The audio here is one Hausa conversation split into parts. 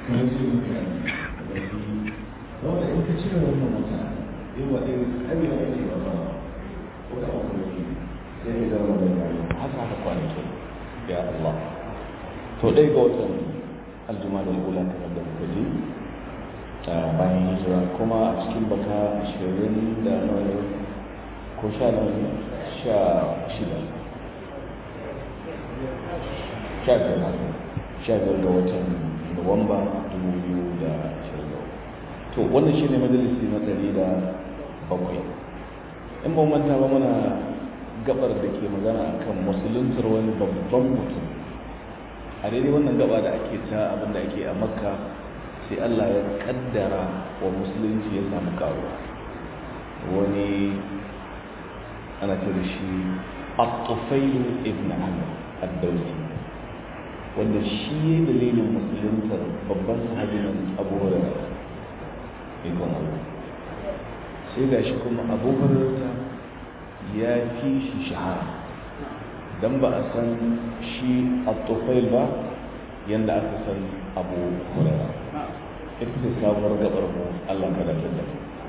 kan su yi kan wanda in ka cire wannan wata yi wa ɗin abin da ake ba ba ko da aka yi sai ka zama da yayi haka haka kwanaki ya Allah to ɗaya ga watan aljuma da ula kamar da muka ji bayan hijira kuma a cikin baka ashirin da nawa ko sha nawa sha shida sha biyar sha biyar ga watan nuwamba dubu biyu da ashirin da to wannan shine majalisi na ɗari da bakwai in ba manta ba muna gabar da ke magana akan musuluntar wani babban mutum a daidai wannan gaba da ake ta abin da ake a makka sai allah ya kaddara wa musulunci ya samu karuwa wani ana ce da shi at-tufailu ibn amr ad-dawsi wanda shi ya dalilin musuluntar babban sahabin abu hurairah ikon Allah sai ga shi kuma abu hurairah ya fi shi shahara dan ba a san shi at-tufail ba yanda aka san abu hurairah ita ce sabuwar gabar mu Allah ka da ta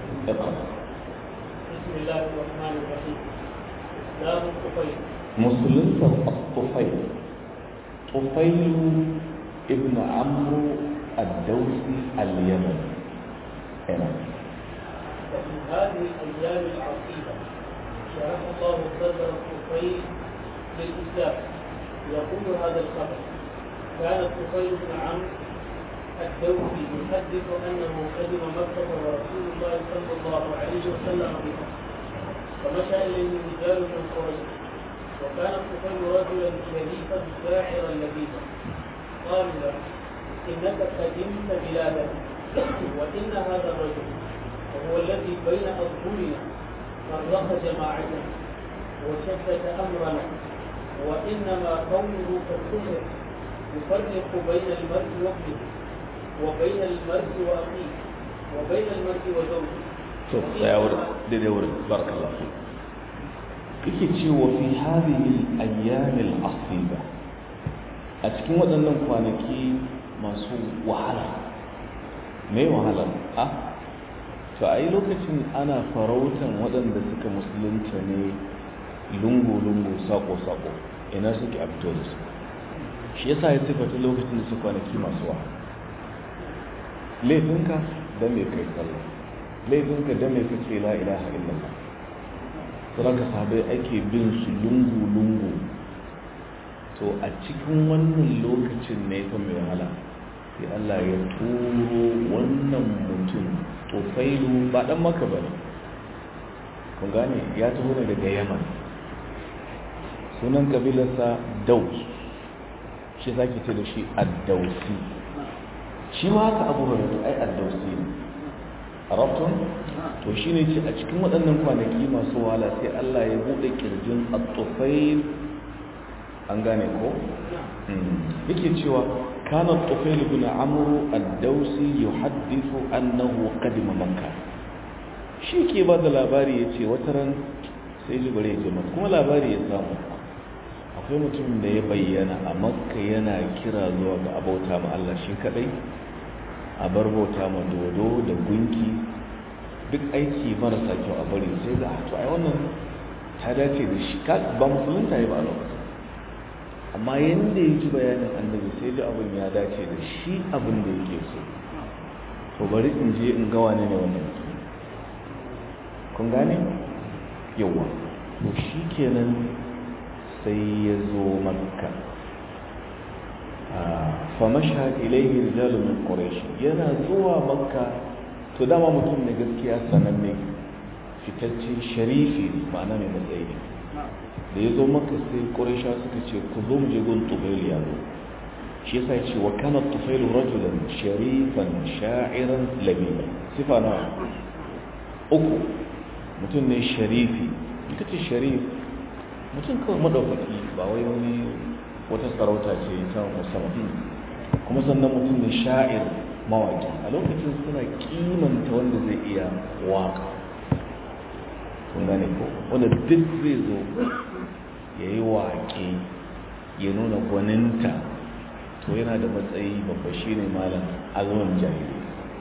بسم الله الرحمن الرحيم باب الطفيل musulunta الطفيل طفيل ابن عمرو الدوسي اليمني هنا وفي هذه الايام العصيبه شرح الله صدر الطفيل للاسلام يقول هذا الخبر كان الطفيل بن عمرو الدوسي يحدث انه قدم مكه ورسول الله صلى الله عليه وسلم بها فمشى اليه رجال من قريش وكان الطفيل رجلا شريفا شاعرا لبيبا قالوا له انك قدمت بلادنا وان هذا الرجل وهو الذي بين اظهرنا فرق جماعتنا وشتت امرنا وانما قوله كالسحر يفرق بين المرء وابنه وبين المرء واخيه وبين المرء وزوجه to tsaya wurin daidai wurin barakallahu fi kike cewa fi hadhihi al-ayyam al-asiba a cikin waɗannan kwanaki masu wahala me wahala a to a yi lokacin ana farautan waɗanda suka musulunta ne lungu-lungu sako-sako ina suke a fito da su shi yasa ya sifata lokacin da su kwanaki masu wahala laifinka don mai kai sallah laifinka don mai kace la ilaha illallah saboda sahabai ake bin su lungu-lungu to a cikin wannan lokacin ne fa mai wahala sai Allah ya turo wannan mutum tufailu ba dan maka bane kun gane ya taho ne daga yaman sunan kabilarsa daus shi zaki ce da shi addausi shi ma haka abu hurairah ai addausi ne arabtun to shine ce a cikin waɗannan kwanaki masu wahala sai Allah ya bude kirjin at-tufail an gane ko yake cewa كان الطفيل بن عمرو الدوسي يحدث أنه قدم مكة shi ke ba da labari ya ce wataran sai jibare ya jima kuma labari ya samu akwai mutum da ya bayyana a makka yana kira zuwa ga abauta ma Allah shi kadai a bar bauta ma dodo da gunki duk aiki marasa kyau a bari sai ga to ai wannan ta dace da shi ba musulunta ya ba a lokacin amma yadda ya ji bayanin annabi sai da abin ya dace da shi abin da yake so to bari in je in ga wane ne wannan mutum kun gane yawa to shi kenan sai ya zo makka fa mashhad ilayhi rijalun min quraish yana zuwa makka to dama mutum ne gaskiya sananne fitacce sharifi ma'ana mai matsayi da ya zo maka sai ƙurisha suka ce ku zo mu je gun tufail ya zo shi yasa ce wa kana tufail rajulan sharifan sha'iran labiba sifa na uku mutum ne sharifi ita ce sharif mutum kawai madaukaki ba wai wani wata sarauta ce ta musamman kuma sannan mutum ne sha'ir mawaki a lokacin suna kimanta wanda zai iya waka kun gane ko wanda duk zai zo ya yi waƙe ya nuna gwaninta to yana da matsayi babba shi ne malam azumin jahili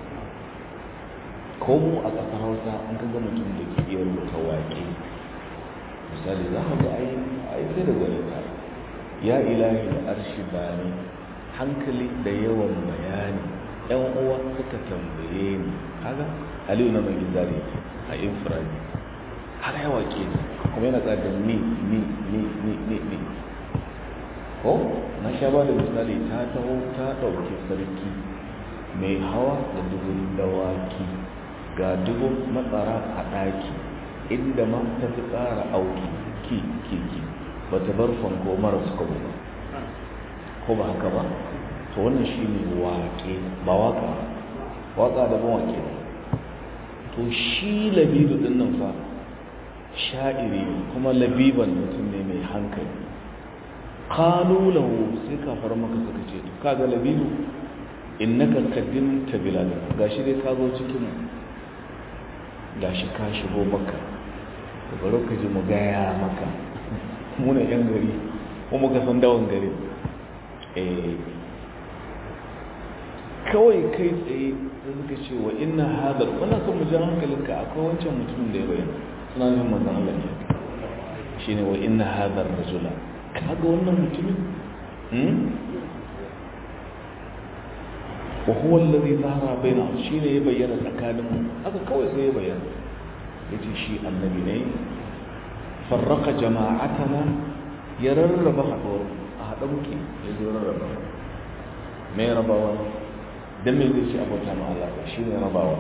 ko mu a ƙasar hausa an kaga mutum da ke iya rubuta waƙe misali za ka ga ai ai sai da gwani ta ya ilahi da arshi bani hankali da yawan bayani yan uwa suka tambaye ni kaga aliyu na mai gizari a infirani har ya waƙe ni kuma yana tsada ni ni ni ni ni ni ko na sha ba da misali ta taho ta ɗauki sarki mai hawa da dubun dawaki ga dubun matsara a ɗaki inda ma ta fi ƙara auki ki ki ki ba ta bar fanko mara suka ba ko ba haka ba to wannan shi ne waƙe ba waƙa waƙa da ban waƙe to shi labidu ɗin nan fa sha'iri kuma labiban mutum ne mai hankali qalu lahu sai kafar maka suka ce to kaga labidu innaka qaddimta biladan gashi dai ka zo cikin gashi ka shigo maka to bari ka ji mu gaya maka mu ne yan gari ko muka san dawan gari eh kawai kai tsaye sai suka ce wa inna hadar wannan son mu ji hankalinka akwai wancan mutumin da ya bayyana suna nufin manzon Allah ne shine wa inna hadar rajula kaga wannan mutumin wa huwa alladhi zahara baina shine ya bayyana tsakanin mu haka kawai sai ya bayyana yace shi annabi ne farraqa jama'atana ya rarraba haɗuwar a haɗa muke ya zo rarraba mai rabawa dan me zai ce abota ma Allah shi ne rabawa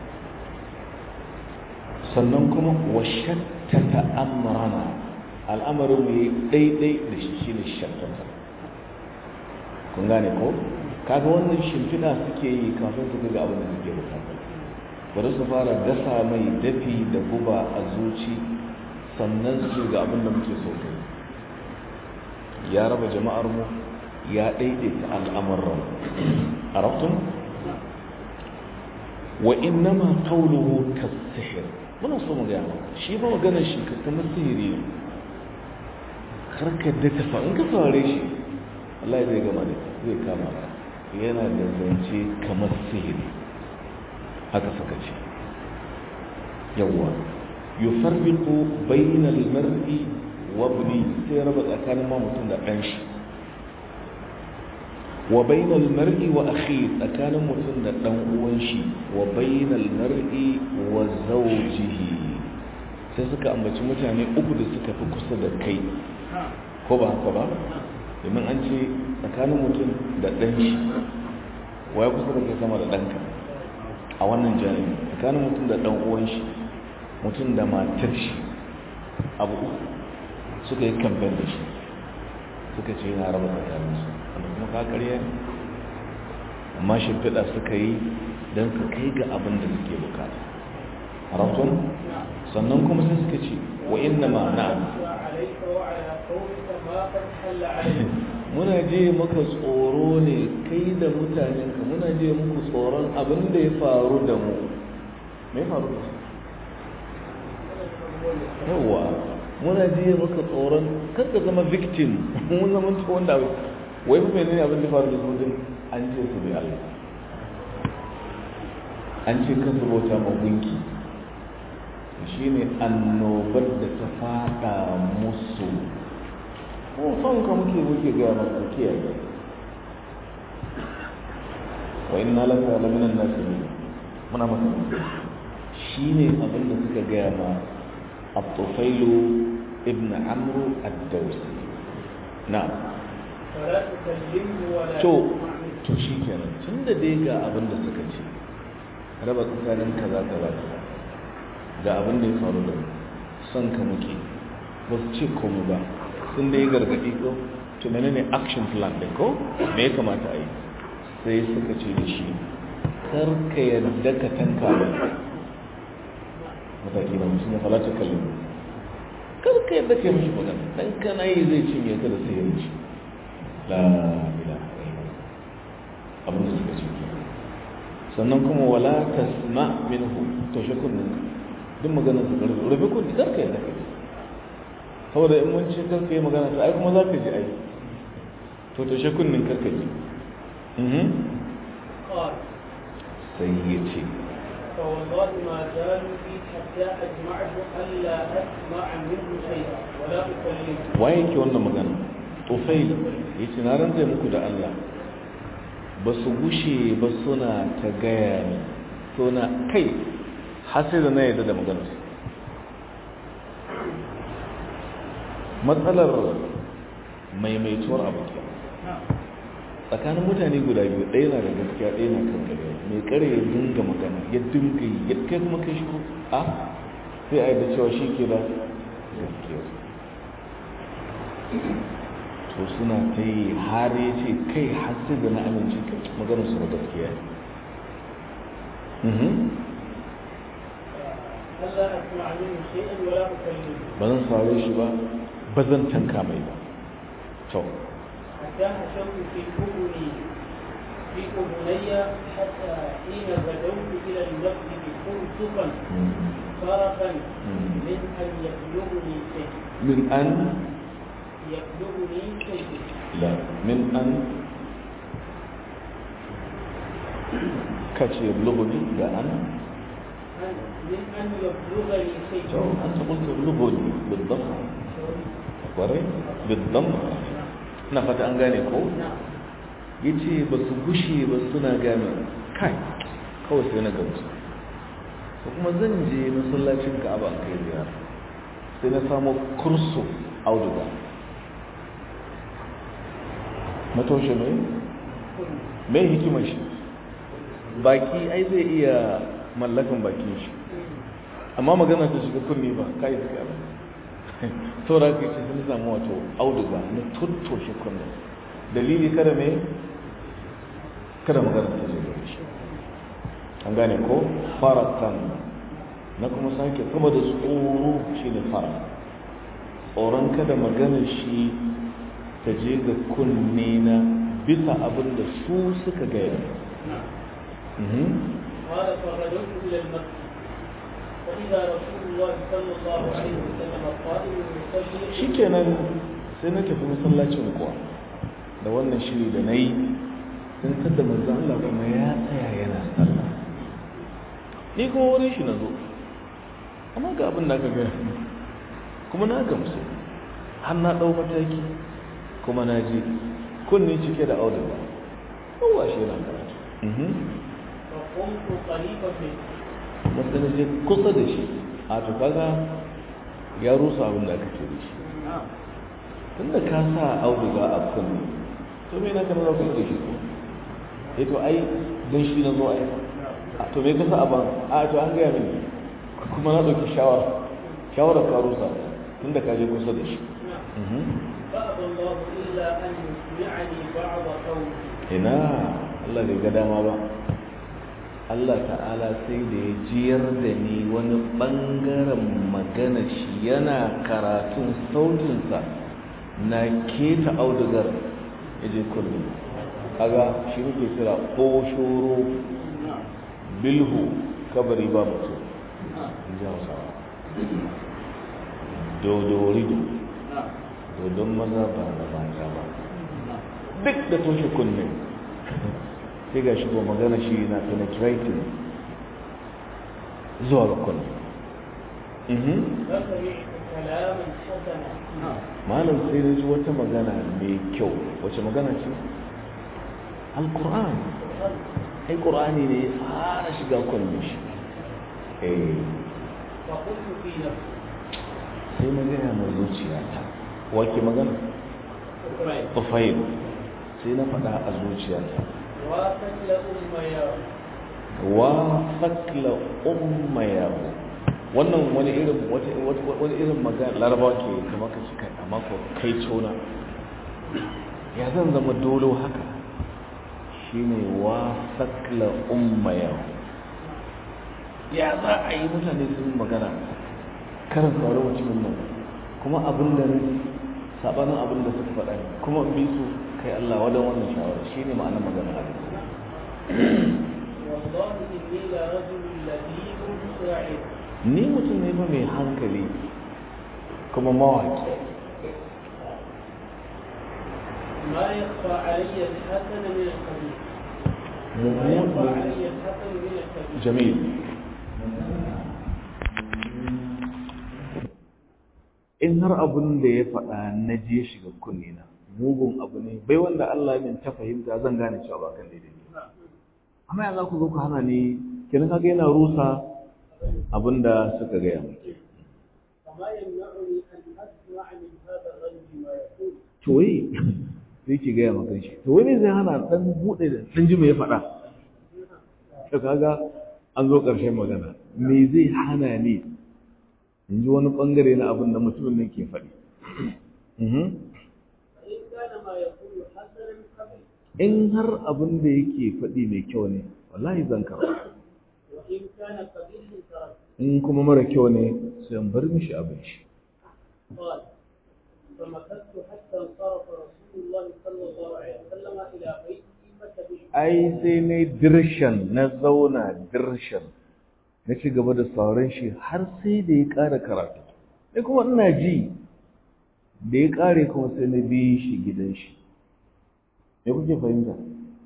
sannan kuma wa shattata amrana al'amarin mu yi daidai da shi shine shattata kun gane ko kaga wannan shimfiɗa suke yi kafin su ga abin da suke bukata bari su fara gasa mai dafi da guba a zuci sannan su ga abin da muke so kai ya raba jama'ar mu ya daidaita al'amuran arabtum wa innama qawluhu kas-sihr muna so mu ga shi ba maganar shi kamar sihiri ne karka da ta fa in ka saurare shi Allah zai gama da zai kama ka yana da zance kamar sihiri haka suka ce yawwa yufarriqu bainal mar'i wa ibni sai raba tsakanin ma mutum da ɗan shi wa bainal mar'i wa akhi tsakanin mutum da ɗan uwan shi wa bainal mar'i wa zawjihi sai suka ambaci mutane uku da suka fi kusa da kai ko ba haka ba domin an ce tsakanin mutum da ɗan shi waya kusa da kai sama da ɗanka a wannan jami'i tsakanin mutum da ɗan uwan shi mutum da matar shi abu uku suka yi kamfen da shi suka ce yana raba tsakanin su wanda kuma ka karya ne amma shimfiɗa suka yi don su kai ga abin da suke bukata harafin sannan kuma sai suka ce wa inna ma na'am muna je maka tsoro ne kai da mutanenka muna je muku tsoron abin da ya faru da mu mai faru da su yawa muna je maka tsoron karka zama victim mun zama ta wanda abu wai fa menene abin da faru da su din an ce su bi Allah an ce kan su bauta ma gunki shine annobar da ta fada musu ko son ka muke muke ga maka kiyaye wa inna laka la minan nasirin muna maka shine abin da suka gaya ma at-tufailu ibn amru ad-dawsi na'am to to shikenan tunda dai ga abin da suka ce raba tsakanin kaza kaza ga abin da ya faru da son ka muke ba su ce komai ba sun da yi gargaɗi ko to menene action plan ɗin ko me ya kamata a yi sai suka ce da shi kar ka yarda ka tanka ba mataki na mutum ya falata kallon kar ka yarda ka yi mashi magana dan kana yi zai cinye ka da sai ya wuce la ilaha abin da suka ce sannan kuma wala tasma minhu to shi kunnin duk maganar su karfi rufe kunni kar ka yarda ka yi saboda in mun ce karka yi magana ta ai kuma za ka ji ai to to shi kunnin karka ji sai ya ce فوالله ما زالوا بي حتى أجمعت ألا أسمع منه شيئا ولا أكلمه waye ke wannan magana tufail ya ce na rantse muku da Allah ba su gushe ba suna ta gaya ni suna kai har sai da na yarda da maganarsu matsalar maimaituwar abu ke tsakanin mutane guda biyu ɗaya na da gaskiya ɗaya na kan gari mai kare ya dinga magana ya dinga yi ya kai kuma kai shi ko a sai a yi da cewa shi ke da gaskiya to suna ta yi har ya ce kai har sai da na amince kai maganar su da gaskiya ne ألا أسمع منه شيئا ولا أكلمه ba zan saurare shi ba ba zan tanka mai ba to حتى حشوت في أذني في أذني حتى حين غدوت إلى المسجد خلصفا فرقا من أن يبلغني شيء min an يبلغني شيء la min an kace lugudi da an أن- من أن يبلغني شيء to an ta qulta lugudi bidam kware bidam na fata an gane ko نعم yace ba su gushe ba suna gane kai kawai sai na gamsu ko kuma zan je masallacin Ka'aba an kai ziyara sai na samu kursu auduga matoshe mai mai hikimar shi baki ai zai iya mallakan bakin shi amma magana ta shiga kunni ba kai suka ba saboda haka ce sun samu wato auduga na tuttoshe kunni dalili kada me kada magana ta shiga shi an gane ko faratan na kuma sake sama da tsoro shi ne fara tsoron kada maganar shi ta je ga kunne na bisa abin da su suka gaya Mhm. قال فغدوت إلى المسجد فإذا رسول الله صلى الله عليه وسلم قائم يصلي shikenan sai na tafi masallacin kuwa da wannan shiri da na yi sun tada manzo Allah kuma ya tsaya yana sallah ni kuma wurin shi na zo amma ga abin da aka gaya min. kuma na gamsu har na ɗau mataki kuma na ji kunni cike da auduga kowa shi yana karatu Mhm. فقمت قريبا منه wanda na je kusa da shi a to kaga ya rusa abin da aka ce da shi نعم tunda ka sa auduga a kunne to me na kana za ku yi da shi ko eh to ai don shi na zo ai a to me ka sa a ban a to an gaya mini kuma na ɗauki shawara shawara ka rusa tunda ka je kusa da shi نعم Mhm. فأبى الله إلا أن يسمعني بعض قولي ina Allah bai ga dama ba Allah ta'ala sai da ya jiyar da ni wani ɓangaren magana shi yana karatun sautinsa na keta audugar ya je kullum kaga shi muke kira ƙoshoro نعم bilhu kabari ba mutum نعم in ji hausawa dodorido نعم dodon maza ba na mata ba نعم duk da toshe kunne sai ga shi ko magana shi na penetrating zuwa ga kunne Mhm. فسمعت كلاما حسنا نعم malam sai na ji wata magana mai kyau wace magana ce alkur'an ai qur'ani ne ya fara shiga kunne shi eh فقلت في نفسي sai na gaya mai zuciyata wake magana طيب tufail sai na faɗa a zuciyata واتت لأم يا wa fakla ummayahu wannan wani irin wata wani irin magana larabawa ke kamar ka kai amma ko kai tona ya zan zama dolo haka shine wa fakla ummayahu ya za a yi mutane sun magana karin saurari mutumin nan kuma abin da ne sabanin abin da suka faɗa ne kuma in bi su kai Allah wadan wannan shawara shine ma'anar magana a والله إني لرجل لبيب شاعر ni mutum ne ba mai hankali kuma mawaki ما يخفى علي الحسن من القبيح ويرفع علي الحسن من الكبير jamil in har abin da ya faɗa na je shiga kunne na mugun abu ne bai wanda Allah min ta fahimta zan gane cewa ba kan daidai ne amma yanzu ku zo ku hana ni kenan kaga yana rusa abin da suka gaya miki فما يمنعني أن أسمع من هذا الرجل ما يقول to wai sai ki gaya maka shi to wai me zai hana dan bude da dan ji me ya faɗa to kaga an zo ƙarshen magana me zai hana ni in ji wani bangare na abin da mutumin nan ke faɗi Mhm. فإن كان ما يقول حسنا قبل in har abin da yake faɗi mai kyau ne wallahi zan karɓa وإن كان قبيحا تركت in kuma mara kyau ne sai in bar mishi abin shi قال فمكثت حتى انصرف رسول الله صلى الله عليه وسلم إلى بيته فكبرت ai sai na dirshan na zauna dirshan na ci gaba da sauran shi har sai da ya ƙara karatu sai kuma ina ji da ya ƙare kuma sai na bi shi gidan shi me kuke fahimta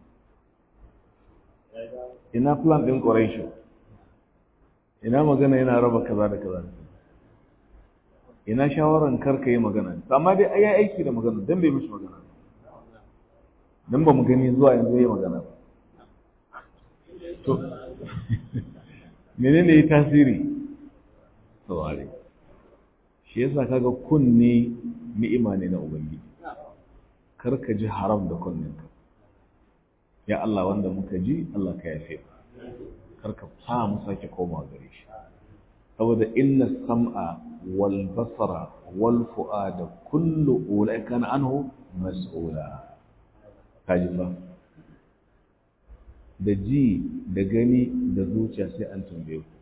ina plan ɗin ƙwarai ina magana yana raba kaza da kaza da kaza ina shawaran karka yi magana amma dai ai ya aiki da magana dan bai mishi magana dan ba mu gani zuwa yanzu yayi magana ba to menene yi tasiri saurare shi yasa kaga kunne ni'ima ne na ubangiji karka ji haram da kunninka ya Allah wanda muka ji Allah ka yafe karka sa mu sake komawa gare shi saboda inna sam'a wal basara wal fu'ada kullu ulai kana anhu mas'ula kaji fa da ji da gani da zuciya sai an tambaye ku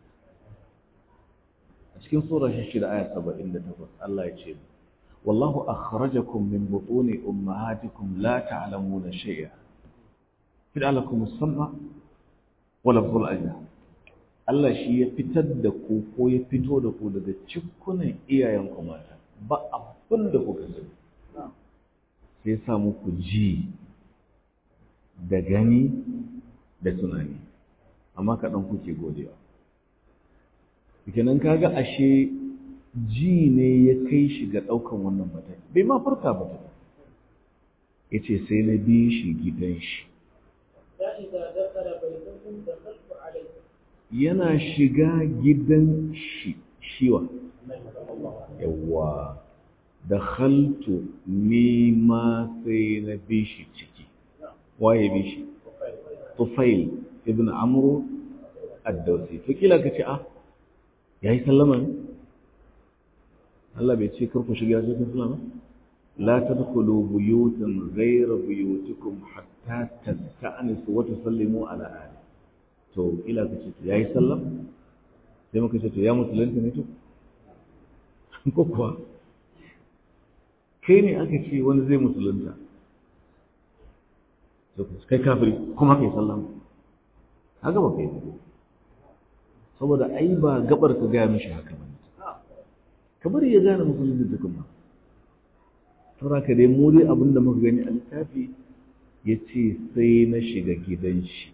a cikin sura 6 aya 78 Allah ya ce wallahu akhrajakum min butuni ummahatikum la ta'lamuna shay'a fid'alakum as-sam'a wa lafzul ajna Allah shi ya fitar da ku ko ya fito da ku daga cikunan iyayenku mata ba abin da kuka sani sai ya sa muku ji da gani da tunani amma kaɗan kuke godewa kenan kaga ashe ji ne ya kai shi ga ɗaukan wannan mataki bai ma farka ba ta ya ce sai na bi shi gidan shi فإذا دخل بيتكم دخلت عليه yana shiga gidan shi shiwa yawa da haltu ni ma sai na bi shi ciki waye bi shi tufail ibn amru ad-dawsi to kila ka ce ah yayi sallama ne Allah bai ce karku shiga cikin sallama la tadkhulu buyutan ghayra buyutikum hatta tasta'nisu wa tusallimu ala ahli to ila ka ce ya yi sallam sai muka ce to ya musulunta ne to ko kuwa kai ne aka ce wani zai musulunta kai kafiri kuma kai sallam haka ba kai saboda ai ba gabar ka gaya mishi haka ba kamar ya gane musulunci da kuma saboda ka dai mu dai abinda muka gani a littafi ya ce sai na shiga gidan shi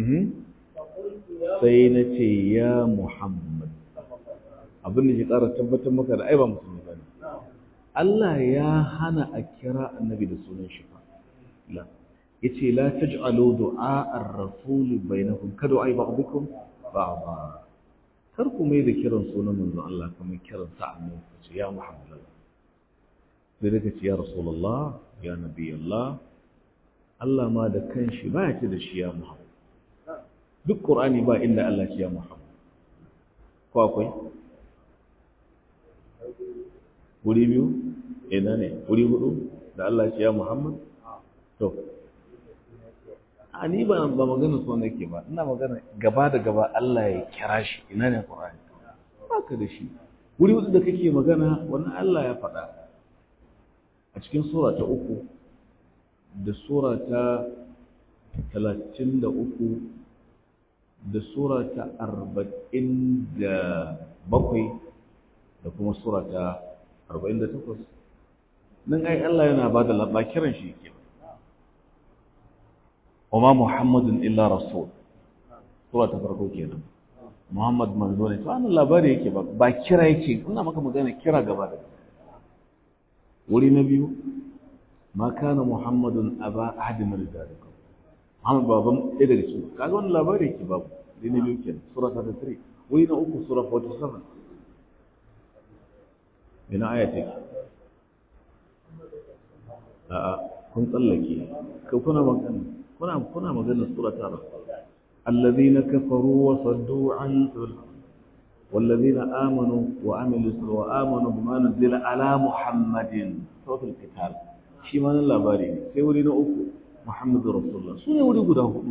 sai na ce ya Muhammad abin da ke ƙara tabbatar maka da ai ba musulmi ba ne Allah ya hana a kira annabi da sunan shi fa la yace la taj'alu du'a ar-rasul bainakum ka du'a ba'dukum ba'da kar ku mai da kiran sunan manzon Allah kamar kiran sa annabi ku ce ya Muhammad sai da ce ya rasulullah ya nabi Allah Allah ma da kanshi ba ya ce da shi ya Muhammad duk ƙur'ani ba inda Allah ce ya Muhammad ko akwai wuri biyu ina ne wuri hudu da Allah ce ya Muhammad to a ni ba ba magana so nake ba ina magana gaba da gaba Allah ya kira shi ina ne ƙur'ani ba ka da shi wuri hudu da kake magana wannan Allah ya faɗa a cikin sura ta uku da sura ta talatin da uku da sura ta arba'in da bakwai da kuma sura ta arba'in da takwas nan ai Allah yana ba da kiran shi ke wa ma muhammadun illa rasul sura ta farko kenan muhammad manzo ne to wannan labari yake ba ba kira yake ina maka magana kira gaba da wuri na biyu ma kana muhammadun aba ahadin min rijalikum muhammad baban ɗaya daga cikin kaga wannan labari yake babu wuri na biyu kenan sura ta 3 wuri na uku sura 47 ina aya take a'a kun tsallake ka kuna magana kuna kuna magana sura ta الذين كفروا وصدوا عن والذين آمنوا وعملوا وآمنوا بما نزل على محمد سورة القتال shi ma nan labari ne sai wuri na uku Muhammadu Rasulullah su ne wuri guda hudu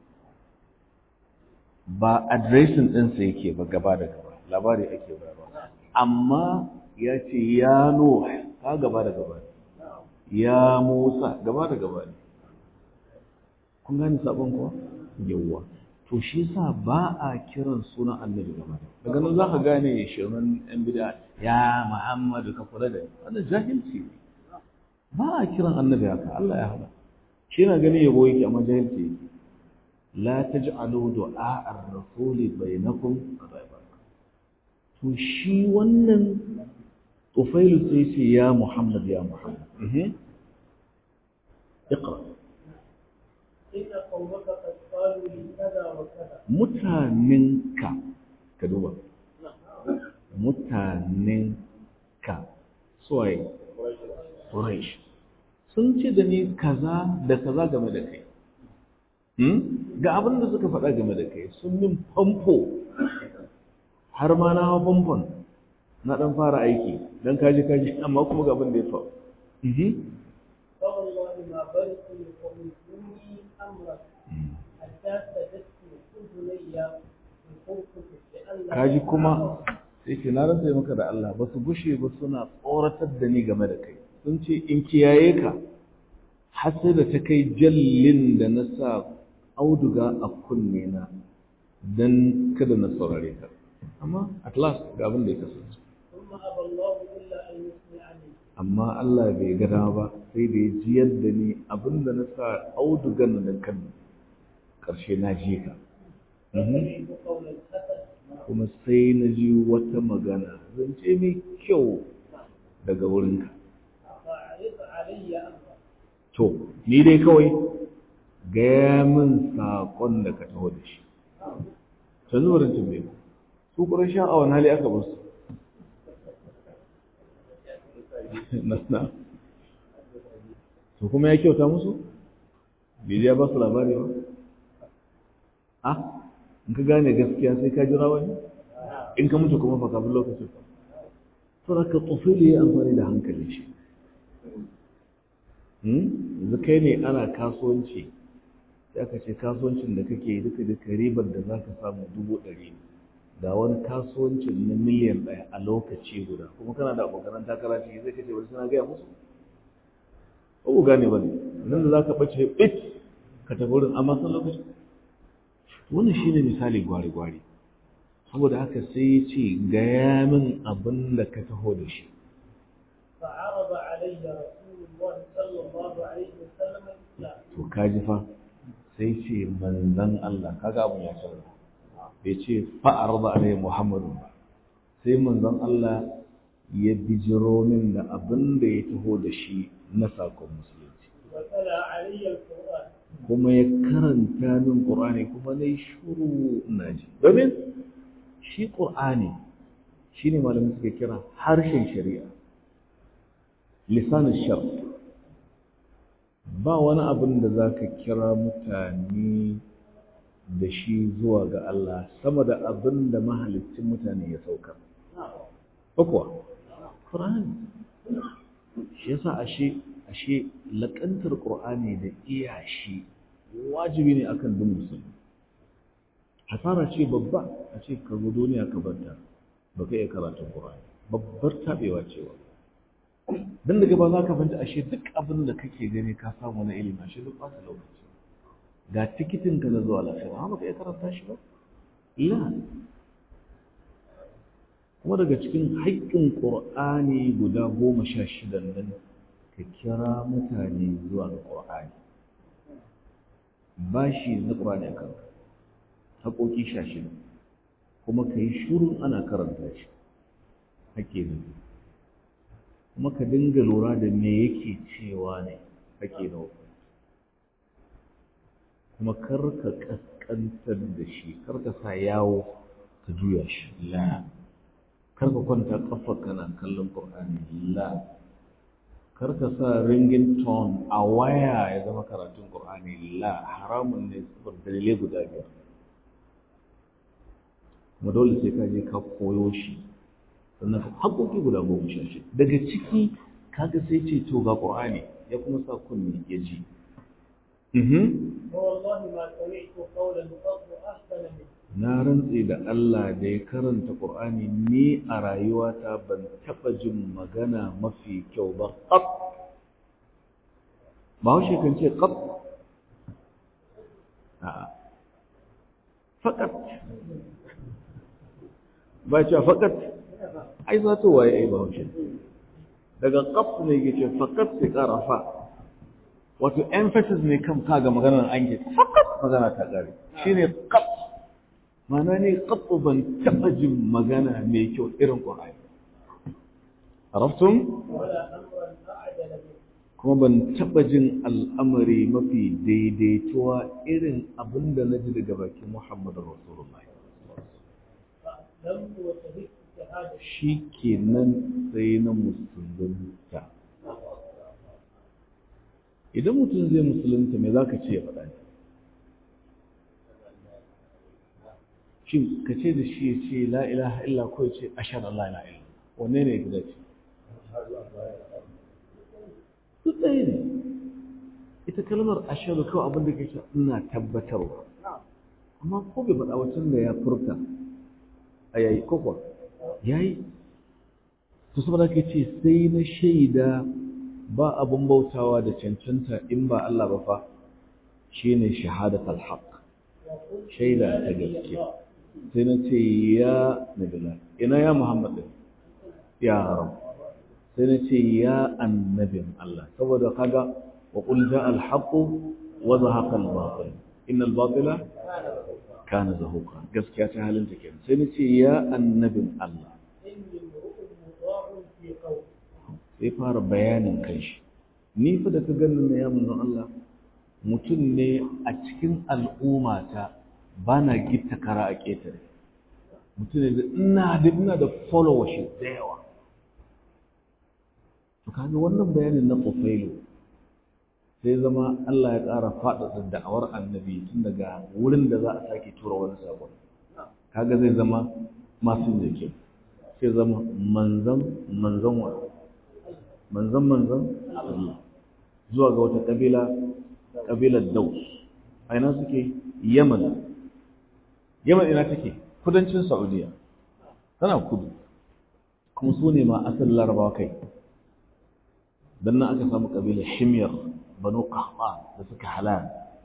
ba adireshin ɗinsa yake ba gaba da gaba labari ake bayarwa amma ya ce ya Nuh ka gaba da gaba ya Musa gaba da gaba ne kun gane sabon kuwa yawwa to shi yasa ba a kiran sunan annabi gaba daga nan zaka gane shirin yan bid'a ya Muhammadu ka kula da wannan jahilci ne ba a kiran annabi haka Allah ya hada shi na gani yabo yake amma jahilci yake la taj'alu du'a ar-rasuli bainakum to shi wannan Tufailu sai ce ya Muhammad ya Muhammad eh اقرأ إن قومك قد قالوا لي كذا وكذا mutanenka ka duba mutanenka suwaye Quraysh sun ce da ni kaza da kaza game da kai ga abin da suka faɗa game da kai sun min famfo har ma na hawa famfon na ɗan fara aiki don kaji kaji amma kuma ga abin da ya faru فوالله ما برئت لقومي أمرا حتى سجدت أذني بخوفك لئلا kaji kuma sai ce na rantsa maka da Allah ba su gushe ba suna tsoratar da ni game da kai sun ce in kiyaye ka har sai da ta kai jallin da na sa auduga a kunne na dan kada na saurare ka amma at last ga abin da ya kasance ثم أبى الله إلا أن يسمعني amma Allah bai ga dama ba sai da ya jiyar da ni abin da na sa audugan da kan karshe na ji ka Mhm. فسمعت قول الحسن kuma sai na ji wata magana zance mai kyau daga wurinka فأعرض علي أمرا to ni dai kawai gaya min saƙon da ka taho da shi canzu wurin tambaye ku su ƙuran sha a wani hali aka basu nasna to kuma ya kyauta musu bai ya ba su labari ba a in ka gane gaskiya sai ka jira wani in ka mutu kuma fa kafin lokacin to da ka tsofili ya amfani da hankalin shi yanzu kai ne ana kasuwanci sai aka ce kasuwancin da kake yi duka duka ribar da za ka samu dubu ɗari ne ga wani kasuwancin na miliyan ɗaya a lokaci guda kuma kana da abokanan takara ciki zai kace wani suna gaya musu ba ku gane ba ne nan da za ka ɓace bit ka tafi wurin amma san lokaci wannan shi ne misali gwari-gwari saboda haka sai ya ce gaya min abin da ka taho da shi فعرض علي رسول الله صلى الله عليه وسلم الإسلام to kaji fa sai ce manzan Allah kaga abun ya canza bai ce fa'ar da alai Muhammadu ba sai manzan Allah ya bijiro min da abin da ya taho da shi na sakon musulunci وتلا علي القرآن kuma ya karanta min Qur'ani kuma nayi shuru ina ji domin shi Qur'ani shine malamin suke kira harshen shari'a lisanin shar ba wani abin da za ka kira mutane da shi zuwa ga Allah sama da abin da mahalicin mutane ya saukar. Ba kuwa? Ƙur'ani. Shi yasa ashe ashe laƙantar Ƙur'ani da iya shi wajibi ne akan duk musulmi. Hasara ce babba a ce ka zo duniya ka banta ba ka iya karatun Ƙur'ani. Babbar taɓewa cewa. dan daga ba za ka fahimta ashe duk abin da kake gani ka samu na ilimi ashe duk ɓata lokaci ga tikitin ka na zuwa lafiya amma baka iya karanta shi ba la kuma daga cikin haƙƙin ƙur'ani guda goma sha shidan nan ka kira mutane zuwa ga ƙur'ani bashi na ƙur'ani a kanka haƙoƙi sha shida kuma ka yi shurun ana karanta shi ake nan kuma ka dinga lura da me yake cewa ne ake nan kuma kar ka ƙasƙantar da shi kar ka sa yawo ka juya shi la kar ka kwanta ƙafa kana kallon ƙur'ani la kar ka sa ringin tone a waya ya zama karatun ƙur'ani la haramun ne saboda dalilai guda biyar kuma dole sai ka je ka koyo shi sannan haƙoƙi guda goma sha shi daga ciki kaga sai ce to ga ƙur'ani ya kuma sa kunni ya ji ووالله ما سمعت قولا قط أحسن منه na rantse da Allah da ya karanta ƙur'ani ni a rayuwata ban taɓa jin magana mafi kyau ba ƙaf ba haushe kan ce ƙaf a'a faƙat ba ce faƙat ai za ta waye ai ba haushe daga ƙaf ne ke ce faƙat sai ƙara fa wato emphasis ne kan kaga maganar an ke faƙat magana ta ƙare shine ƙaf mana ne ƙaɓɓu ban taɓa jin magana mai kyau irin ƙwa'ai araftun ولا أمرا أعجل منه kuma ban taɓa jin al'amari mafi daidaituwa irin abin da na ji daga bakin muhammadu rasulullah فأسلمت وشهدت شهادة shi ke nan sai na musulunta idan mutum zai musulunta me za ka ce ya faɗa ne shin ka ce da shi ya ce la ilaha illa ko ya ce ashar Allah ila illa wanne ne ya gida ce duk ɗaya ne ita kalmar ashadu kawai abin da ke ce ina tabbatarwa amma ko bai faɗa wacin da ya furta a yayi ko kuwa yayi to saboda ka ce sai na shaida ba abin bautawa da cancanta in ba Allah ba fa shine shahadatul haqq shaida ta gaske sai na ce ya nabila ina ya muhammad din ya rab sai na ce ya annabin Allah saboda kaga wa qul jaa al haqq wa zahaqa al batil inna al batila kana zahuqa gaskiya ta halin ta kenan sai na ce ya annabin Allah إني امرؤ مطاع في قول sai fara bayanin kanshi ni fa da ka ganin na ya manzon Allah mutum ne a cikin al'ummata ba na gitta kara a ƙetare mutum ne da ina da ina da followership da yawa to kaga wannan bayanin na Qufailu sai zama Allah ya ƙara faɗaɗa da'awar annabi tun daga wurin da za a sake tura wani sabon kaga zai zama masu jike sai zama manzan manzan wa manzan manzan Allah zuwa ga wata kabila kabilar Daus a ina suke Yaman Yaman ina take kudancin Saudiya tana kudu kuma su ne ma asalin Larabawa kai dan nan aka samu kabilar Himyar Banu Qahtan da suka halal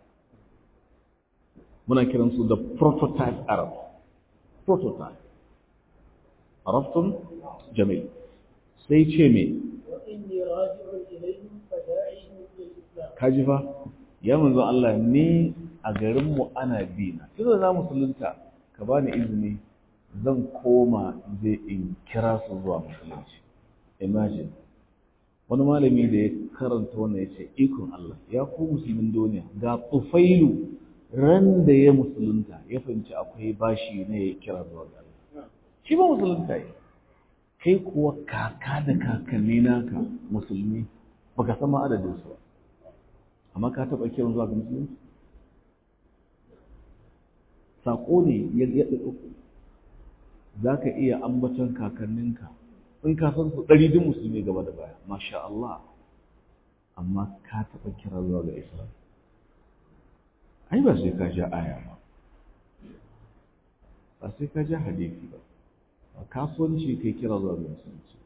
muna kiransu da prototype Arab prototype عرفتم جميل sai ce me وإني راجع إليهم فداعيهم للإسلام kaji fa ya manzo Allah ni a garin mu ana bi na tunda na musulunta ka bani izini zan koma je in kira su zuwa musulunci imagine wani malami da ya karanta wannan ya ce ikon Allah ya ku musulmin duniya ga tufailu ran da ya musulunta ya fahimci akwai bashi ne ya kira zuwa ga Allah shi ba musulunta yi kai kuwa kaka da kakanni naka musulmi baka san ma adadin su ba amma ka taɓa kiran zuwa ga musulunci saƙo ne ya ɗaɗa za ka iya ambaton kakanninka in ka san su ɗari duk musulmi gaba da baya masha Allah amma ka taɓa kira zuwa ga islam ai ba sai ka ja aya ba ba sai ka ja hadisi ba a kasuwanci kai kira zuwa ga musulunci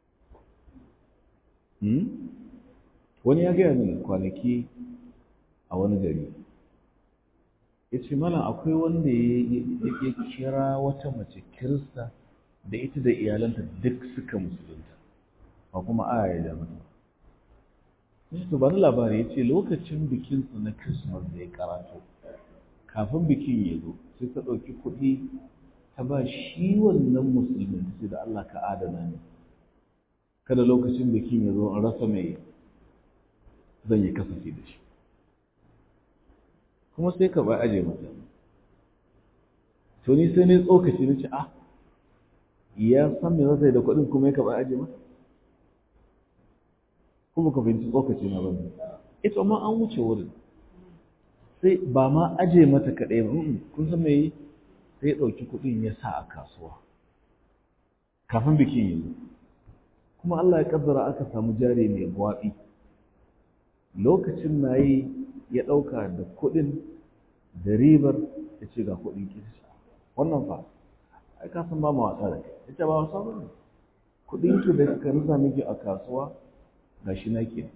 wani ya gaya min kwanaki a wani gari ya ce mana akwai wanda ya kira wata mace kirista da ita da iyalanta duk suka musulunta ba kuma aya ya mata to ba labari ya ce lokacin bikinsu na christmas da ya karatu kafin bikin ya zo sai ta ɗauki kuɗi ta ba shi wannan musulmin sai da Allah ka adana ne kada lokacin bikin ya zo in rasa mai zan yi kasafi da shi kuma sai ka bai aje mata to ni sai ne tsokaci na ce ah ya san me zai da kuɗin kuma ya ka bai aje mata kuma ka fahimci tsokaci na bane ita ma an wuce wurin sai ba ma aje mata kaɗai ba kun san me yi sai ɗauki kuɗin ya sa a kasuwa kafin bikin yi kuma Allah ya kaddara aka samu jari mai gwaɓi lokacin na yi ya ɗauka da kuɗin da ribar ya ce ga kuɗin kirsa wannan fa ai ka san ba ma wasa da kai ita ba wasa ba ne kuɗin ki da ka rusa miki a kasuwa ga shi na ke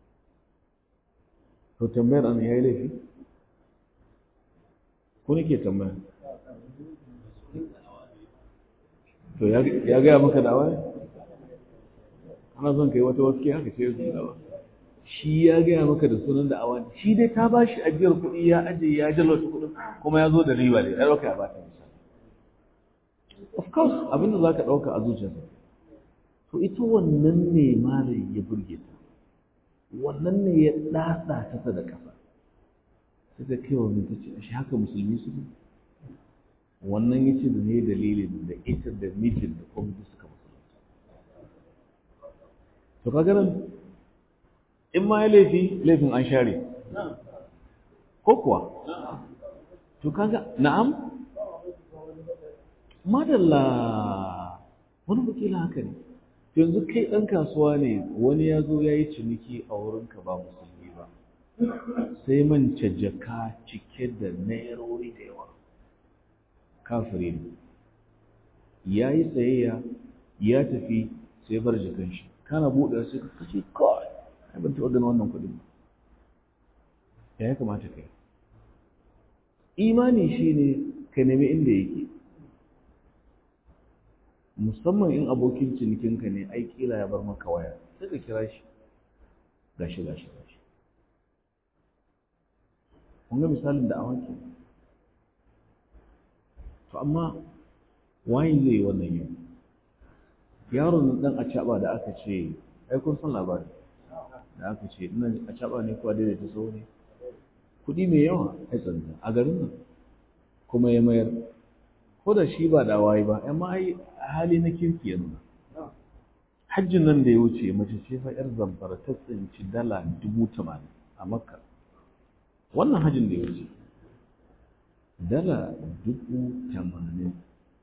to tambayar an ya yi laifi ko nake tambaya to ya gaya maka dawa ne ana son kai wata wasu haka ce su dawa shi ya gaya maka da sunan da awa shi dai ta ba shi ajiyar kuɗi ya aje ya jalwata kuɗin kuma ya zo da riba ne ya ɗauka ya bata misali of course abinda za ka ɗauka a zuciyarsa to ita wannan ne malam ya burge ta wannan ne ya ɗaɗa ta da ƙasa sai ta kai wani ta ce shi haka musulmi su ne wannan ya ce da ne dalilin da ita da mijin da kwamiti suka musulunta to kaga nan in ma ya laifi laifin an share ko kuwa to kaga na'am madalla wani wakila haka ne yanzu kai ɗan kasuwa ne wani ya zo ya yi ciniki a wurinka ba musulmi ba sai mance jaka cike da nairori da yawa kafire ne ya yi tsayayya ya tafi sai bar jakan shi kana buɗe sai ka kashe kawai ai ban taɓa ganin wannan kuɗin ba ya ya kamata kai imani shine ka nemi inda yake musamman in abokin cinikinka ne ai kila ya bar maka waya sai ka kira shi gashi gashi gashi kun ga misalin da awaki to amma wayin zai yi wannan yau yaron dan a caba da aka ce ai kun san labari da aka ce ina a caba ne kuwa daidaita so ne kuɗi mai yawa ai tsanta a garin nan kuma ya mayar ko da shi ba da wayi ba amma ai hali na kirki ya nuna hajjin nan da ya wuce mace ce fa yar zamfara ta tsinci dala dubu tamanin a makka wannan hajjin da ya wuce dala dubu tamanin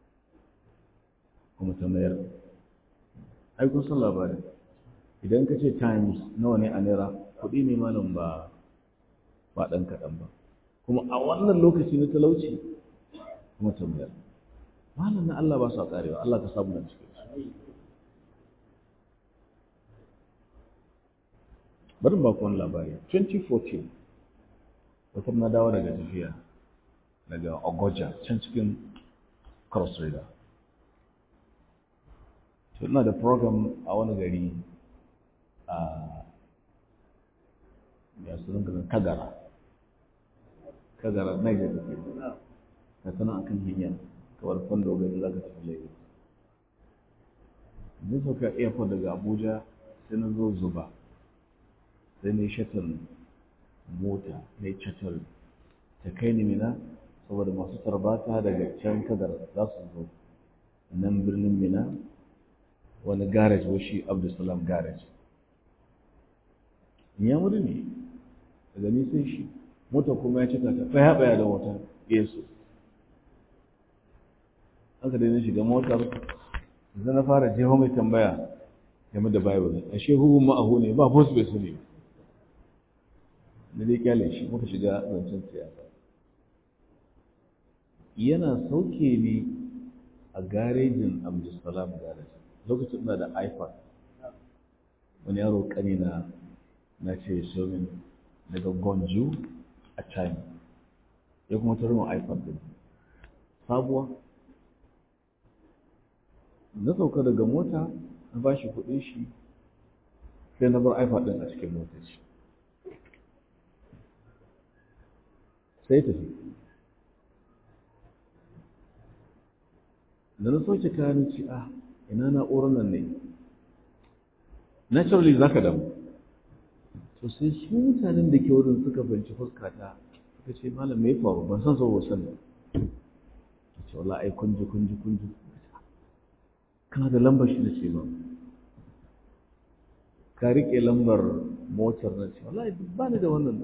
kuma ta mayar ai kun san labarin idan ka ce times nawa ne a naira kuɗi ne malam ba ba ɗan kaɗan ba kuma a wannan lokaci na talauci kuma ta mayar malam na Allah ba su karewa Allah ka samu na cikin su bari ba ku wani labari 2014 wata na dawo daga tafiya daga Ogoja can cikin Cross River to ina da program a wani gari a ya sunan garin Kagara Kagara Niger da ke ka tana akan hanya kamar kwando gari za ka tafi lagos zai sauka airport daga abuja sai na zo zuba sai na yi shatar mota na yi shatar ta kai ni mina saboda masu tarbata daga can kadar za su zo nan birnin mina wani garage washi abdulsalam garage ya muri ne daga nisan shi mota kuma ya cika ta tsaya tsaya da wata yesu aka dai na shiga motar zai na fara jefa mai tambaya game da bible a shehu ma'ahu ne ba post bai sani da dai kyale shi muka shiga zancen siyasa yana sauke ni a garejin abdulsalam garage lokacin na da ipad wani yaro kani na na ce somin daga gonju a china ya kuma turmin ipad din sabuwa na sauka daga mota na ba shi kuɗin shi sai na bar ipad ɗin a cikin motaci sai tafi da na soke kayan ci a ina na'urar nan ne naturally za ka damu to sai su mutanen da ke wurin suka banci fuskata suka ce malam mai faru ban san sau wasan da ce wala ai kunji kunji kunji kana da lambar shi da ce ba ka riƙe lambar motar na ce wala ba ni da wannan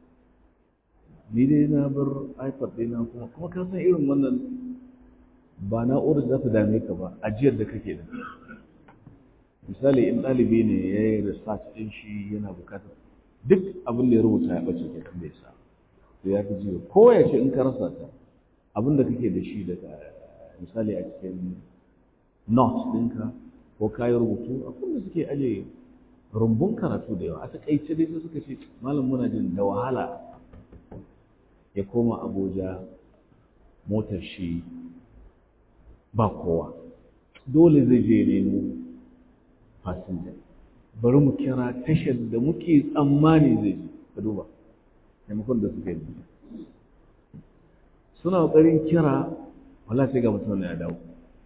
ni dai na bar ipad ɗina kuma kuma ka san irin wannan ba na'urar za ta dame ka ba ajiyar da kake da misali in ɗalibi ne ya yi research ɗin shi yana bukatar duk abin da ya rubuta ya ɓace ke kan bai sa to ya fi jiyo ko ya ce in ka rasa ta abin da kake da shi daga misali a cikin notes ɗinka ko kayan rubutu abin da suke aje rumbun karatu da yawa a taƙaice dai sai suka ce malam muna jin da wahala ya koma abuja motar shi ba kowa dole zai je nemo fasinja bari mu kira tashar da muke tsammani zai je ka duba maimakon da suka yi suna ƙoƙarin kira wala sai ga mutum ya dawo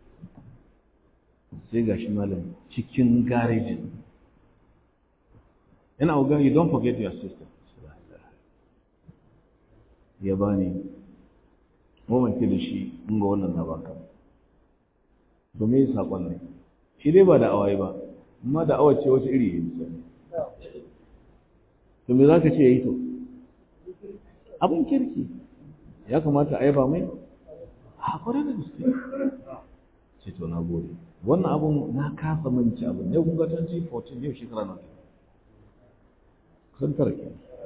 sai ga shi malam cikin garejin yana oga you don't forget your sister ya bani mamance da shi in ga wannan na baka domin yin saƙon ne shi dai ba da awai ba amma da awace wata iri ya misali to me za ka ce ya yi to abin kirki ya kamata a yaba mai a kwarai da gaske ce to na gode wannan abun na kasa manci abin ne kun ga 2014 yau shekara na kusan tara ke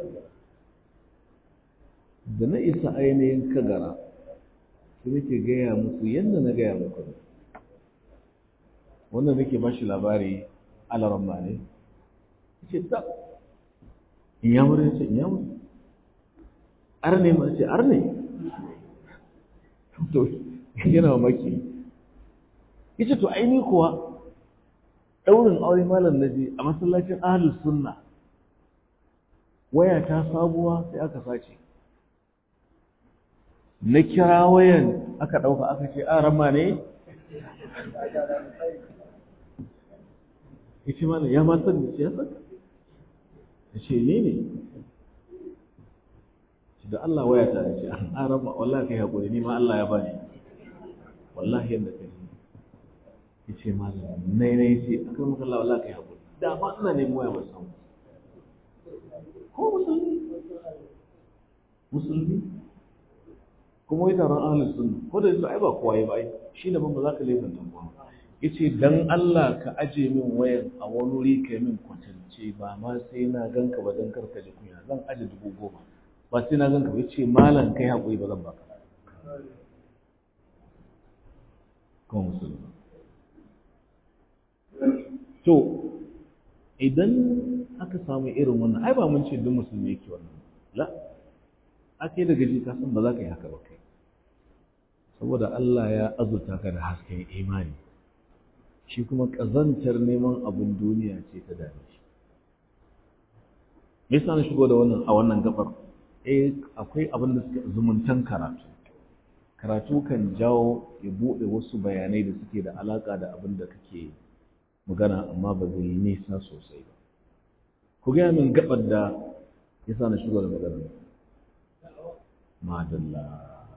da na isa ainihin kagara sai nake gaya musu yadda na gaya muku wanda nake ba shi labari alaran ba ne ce ta inyamur ya ce inyamur arne ma ce arne to yana mamaki yace to aini kuwa daurin aure malam naji a masallacin ahlus sunna waya ta sabuwa sai aka sace na kira wayan aka dauka aka ce a rama ne yace malam ya ma san ya san yace ne ne da Allah waya ta ce an rama wallahi kai hakuri ni ma Allah ya bani wallahi yanda kai yace malam nai nai yace akan maka Allah wallahi kai hakuri da ba ina neman waya ba san ko musulmi musulmi kuma wai taron ahlus sunna ko da yake ai ba kowa ya ba ai shi ne ban ba za ka laifin dan kowa yace dan Allah ka aje min wayan a wani wuri kai min kwatance ba ma sai na ganka ba dan karka ji kunya zan aje dubu goma ba sai na ganka ba yace malam kai hakuri ba zan baka ko musulmi to idan aka samu irin wannan ai ba mun ce duk musulmi yake wannan la ake daga ji ka san ba za ka yi haka ba kai saboda Allah ya azurta ka da hasken imani shi kuma ƙazantar neman abin duniya ce ta dame shi me yasa na shigo da wannan a wannan gabar eh akwai abin da suke zumuntan karatu karatu kan jawo ya buɗe wasu bayanai da suke da alaƙa da abin da kake magana amma ba zai yi nisa sosai ba ku gaya min gabar da ya sa na shigo da magana madalla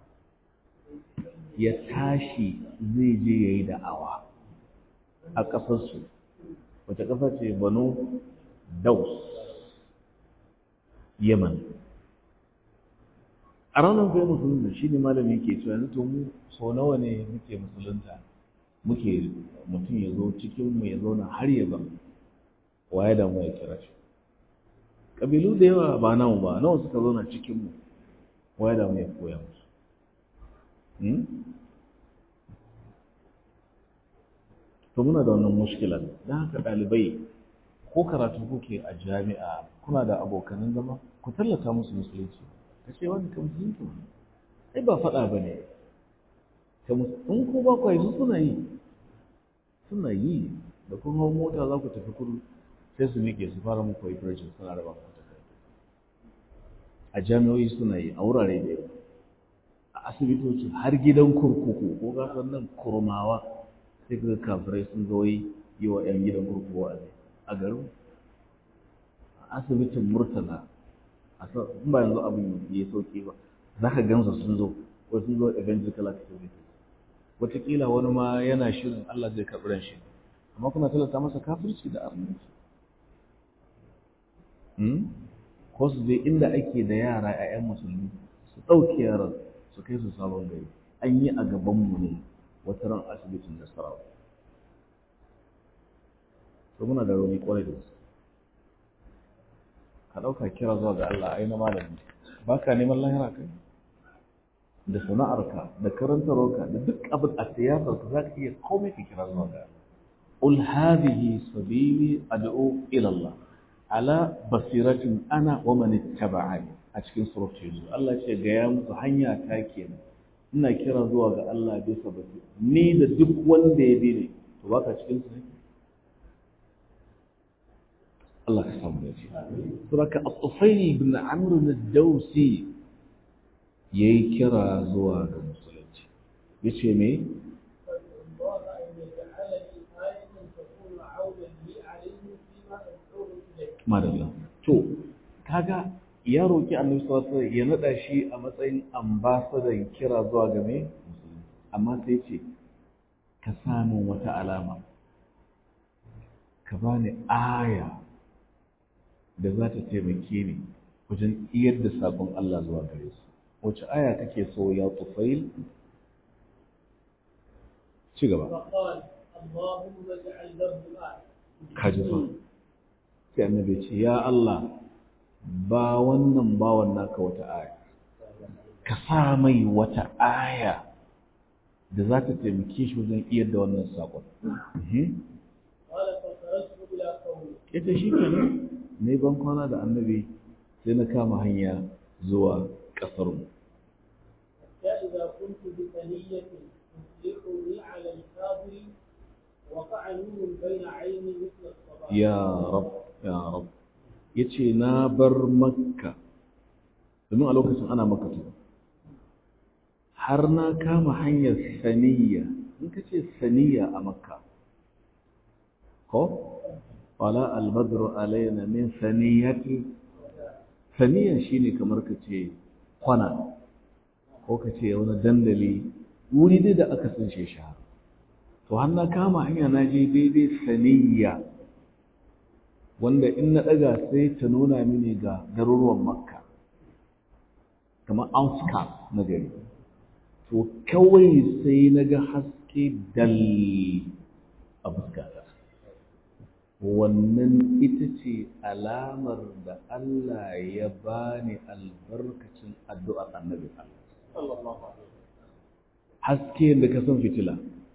ya tashi zai je ya yi da'awa a ƙasarsu wace ƙasa ce banu daus yaman a ranar kai musulunta shi ne malami ke cewa yanzu to mu so nawa ne muke musulunta muke mutum ya zo cikinmu ya zauna har ya zama waye da mu ya kira shi ƙabilu da yawa ba namu ba nawa suka zauna cikinmu waye da mu ya koya musu to muna da wannan mushkilar don haka ɗalibai ko karatu kuke a jami'a kuna da abokanan zama ku tallata musu musulunci ka ce wani ka musulunci ai ba faɗa ba ne in ko ba ku yi suna yi suna yi da kun hau mota za ku tafi kudu sai su miƙe su fara muku operation suna raba muku takardu a jami'o'i suna yi a wurare da yawa a asibitoci har gidan kurkuku ko gasar nan kurmawa sai ga kafirai sun zo yi wa 'yan gidan kurkuku a a garin a asibitin murtala a in ba yanzu abin ya sauki ba za ka gansa sun zo ko sun zo evangelical activities wataƙila wani ma yana shirin Allah zai karɓi ran shi amma kuna talata masa kafirci da arnanci ko su je inda ake da yara 'ya'yan musulmi su ɗauke yaran su kai su sabon gari an yi a gabanmu ne wata ran asibitin da sarawa to muna da rauni kwarai da gaske ka ɗauka kira zuwa ga Allah ai na malami ba ka neman lahira kai da sana'arka da karantarwarka da duk abin a siyasarka za ka iya komai ka kira zuwa ga Allah قل هذه سبيلي أدعو إلى الله على بصيرة أنا ومن اتبعني أتكين سورة يوسف الله يقول قيام هنيا تاكين ina kira zuwa ga Allah bisa basira ni da duk wanda ya bi ne to baka cikin su ne Allah ka samu da shi saboda Al-Tufayl ibn Amr al-Dawsi yayi kira zuwa ga musulunci yace me madalla to kaga ya roki annabi sallallahu alaihi ya nada shi a matsayin ambasadan kira zuwa ga me amma sai ce ka samu wata alama ka bani aya da za ta taimake ni wajen iyar da sabon Allah zuwa gare su wace aya kake so ya tufail ci gaba kaji fa sai annabi ce ya Allah ba wannan bawan naka wata aya ka sa mai wata aya da za ta taimake shi wajen iyar da wannan saƙon ita shi kenan ne ban kwana da annabi sai na kama hanya zuwa ƙasarmu فإذا كنت بثنية تصلحني على الكافر وقع نور بين عيني مثل الصباح ya rab ya rab ya ce na bar makka domin a lokacin ana makka tuba har na kama hanyar saniya in ka ce saniya a makka ko wala albadru alaina min saniyati saniyan shine kamar ka ce kwana ko ka ce wani dandali wuri dai da aka san shi shahara to har na kama hanya na je daidai saniya wanda in na ɗaga sai ta nuna mini ga garuruwan makka kamar outskirts na gari to kawai sai na ga haske dal a fuskata wannan ita ce alamar da Allah ya bani albarkacin addu'ar annabi haske da ka san fitila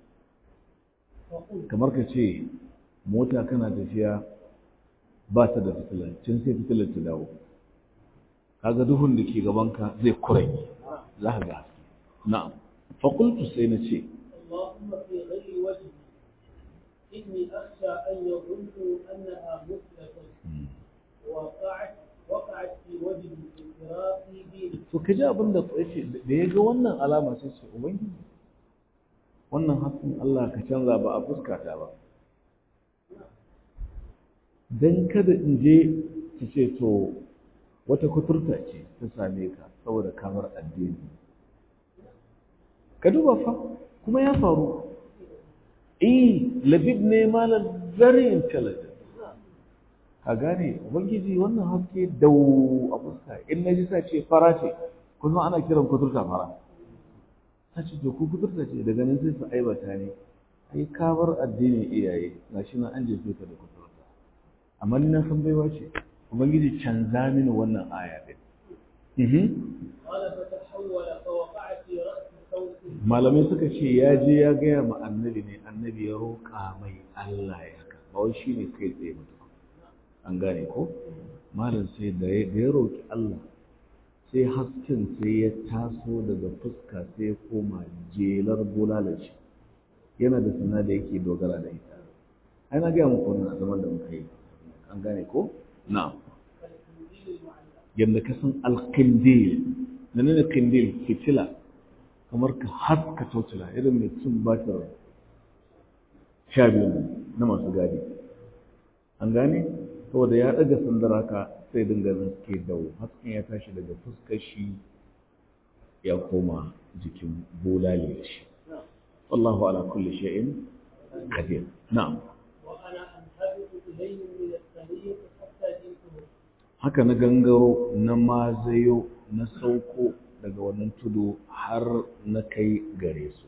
kamar ka ce mota kana tafiya ba ta da fitila can sai fitilar ta dawo kaga duhun da ke gabanka zai kurai za ka ga haske na'am fakultu sai na ce اللهم في غير وجهي إني أخشى أن يظنوا أنها مثلة وقعت وقعت في وجه انفراط ديني to ka ji abin da ya ce da ya ga wannan alama sai ce ubangiji wannan hasken Allah ka canza ba a fuskata ba dan kada in je su ce to wata kuturta ce ta same ka saboda kamar addini ka duba fa kuma ya faru eh labib ne malam very intelligent ka gane ubangiji wannan haske dau a fuska in na ji sa ce fara ce kuma ana kiran kuturta fara ta ce to ku kuturta ce daga nan sai su aibata ne ai kabar addinin iyaye gashi nan an jefe ka da kuturta amma ni na san baiwa ce ubangiji canza mini wannan aya din قال فتحول فوقع في رأس صوته malamai suka ce ya je ya gaya ma annabi ne annabi ya roƙa mai Allah ya haka ba wai shi ne kai tsaye mutum an gane ko malam sai da ya da ya roƙi Allah sai hasken sai ya taso daga fuska sai ya koma jelar bulalar shi yana da sana da yake dogara da ita ai na gaya muku wannan a zaman da muka yi an gane ko na'am كالقنديل المعلق yadda ka san alkindil menene kindil fitila kamar ka haska tocila irin mai cin batir sha biyu na masu gadi an gane saboda ya daga sandara ka sai dinga zaske dau hasken ya tashi daga fuskar shi ya koma jikin bulale da shi wallahu ala kulli shay'in qadir na'am وأنا أنهبط إليهم من الطريق حتى جئته haka na gangaro na mazayo na sauko daga wannan tudu har na kai gare su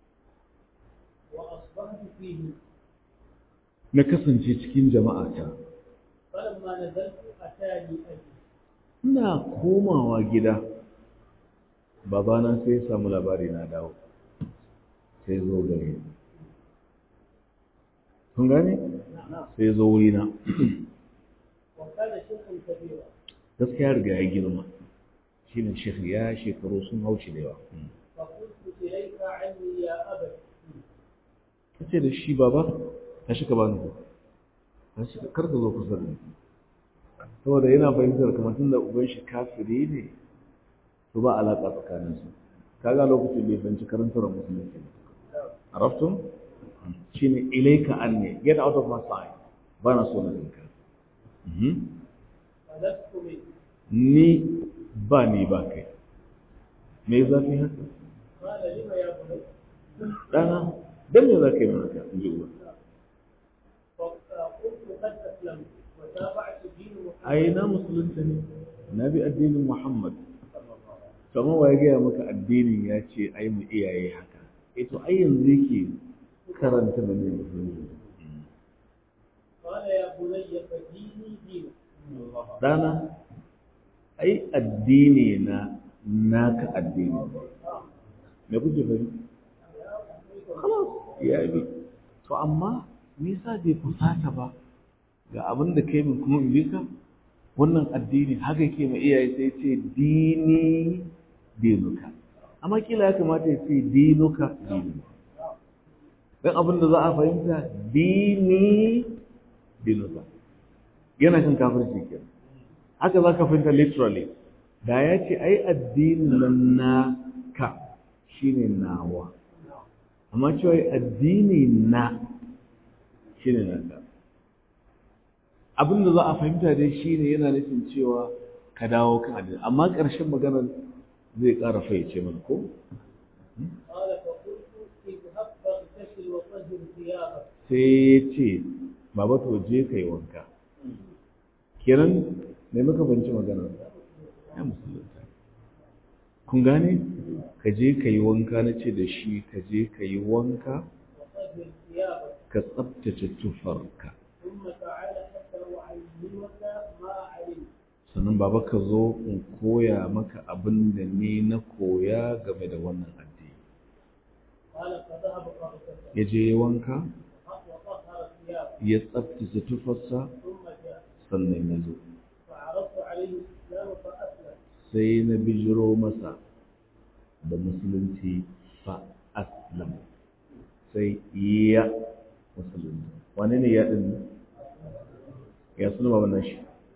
وأصبحت فيهم na kasance cikin jama'ata فلما نزلت أتاني أبي ina komawa gida babana sai ya samu labari na dawo sai zo gare ni kun gane sai zo wurina وكان شيخا كبيرا gaskiya riga ya girma shine shekh ya shekaru sun hauce da yawa فقلت إليك عني يا أبت kace da shi baba ka shi ka bani ku ka shi kar ka zo kusa da ni saboda yana fahimtar kamar tun da uban shi kafiri ne to ba alaƙa tsakanin su kaga lokacin bai fahimci karantar musulunci ba araftum shine ilaika anni get out of my sight ba na so na ganka Mhm. فلست منه ni ba ni ba kai me zafi haka قال لم يا بني dana dan me za ka yi mana haka in ji uba فقلت قد أسلمت وتابعت دين محمد ai na musulunta ne na bi addinin muhammad kamar wa ya gaya maka addinin ya ce ai mu iyaye haka eh to ai yanzu yake karanta da ne musulunci قال يا بني فديني دينك dana ai addini na naka addini ne me kuke fahimta خلاص ya bi to amma me yasa bai fusata ba ga abin da kai min kuma in bi ka wannan addini haka ke ma iyaye sai ce dini dinuka amma kila ya kamata ya ce dinuka dinuka dan abin da za a fahimta dini dinuka yana kan kafirci kenan haka za ka fahimta literally da ya ce ai addinin nan naka shine nawa amma cewa addini na shi ne naka abin da za a fahimta dai shi ne yana nufin cewa ka dawo kan addini amma ƙarshen maganar zai ƙara fayyace mana ko قال فقلت اذهب فاغتسل وطهر ثيابك sai ya ce baba to je ka yi wanka kenan mai muka banci magana ya musulunta kun gane ka je ka yi wanka na ce da shi ka je ka yi wanka وطهر ثيابك ka tsabtace tufarka ثم تعال حتى أعلمك ما علمت sannan baba ka zo in koya maka abin da ni na koya game da wannan addini قال فذهب فاغتسل ya je ya wanka وطهر ثيابه ya tsabtace tufarsa ثم جاء sannan ya zo فعرضت عليه الإسلام فأسلم sai na bijiro masa da musulunci fa aslam sai ya musulunci wane ne ya din ya suna baban nan shi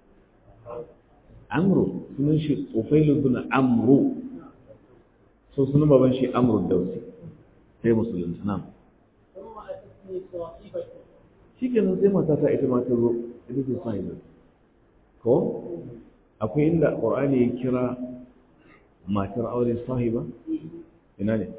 amru sunan shi tsofailu bin amru so sunan baban shi amru dausi sai musulunci nan ثم أتتني صاحبته shi kenan sai matata ita ma ta zo ita ce sahiba ko akwai inda ƙur'ani ya kira matar aure sahiba ina ne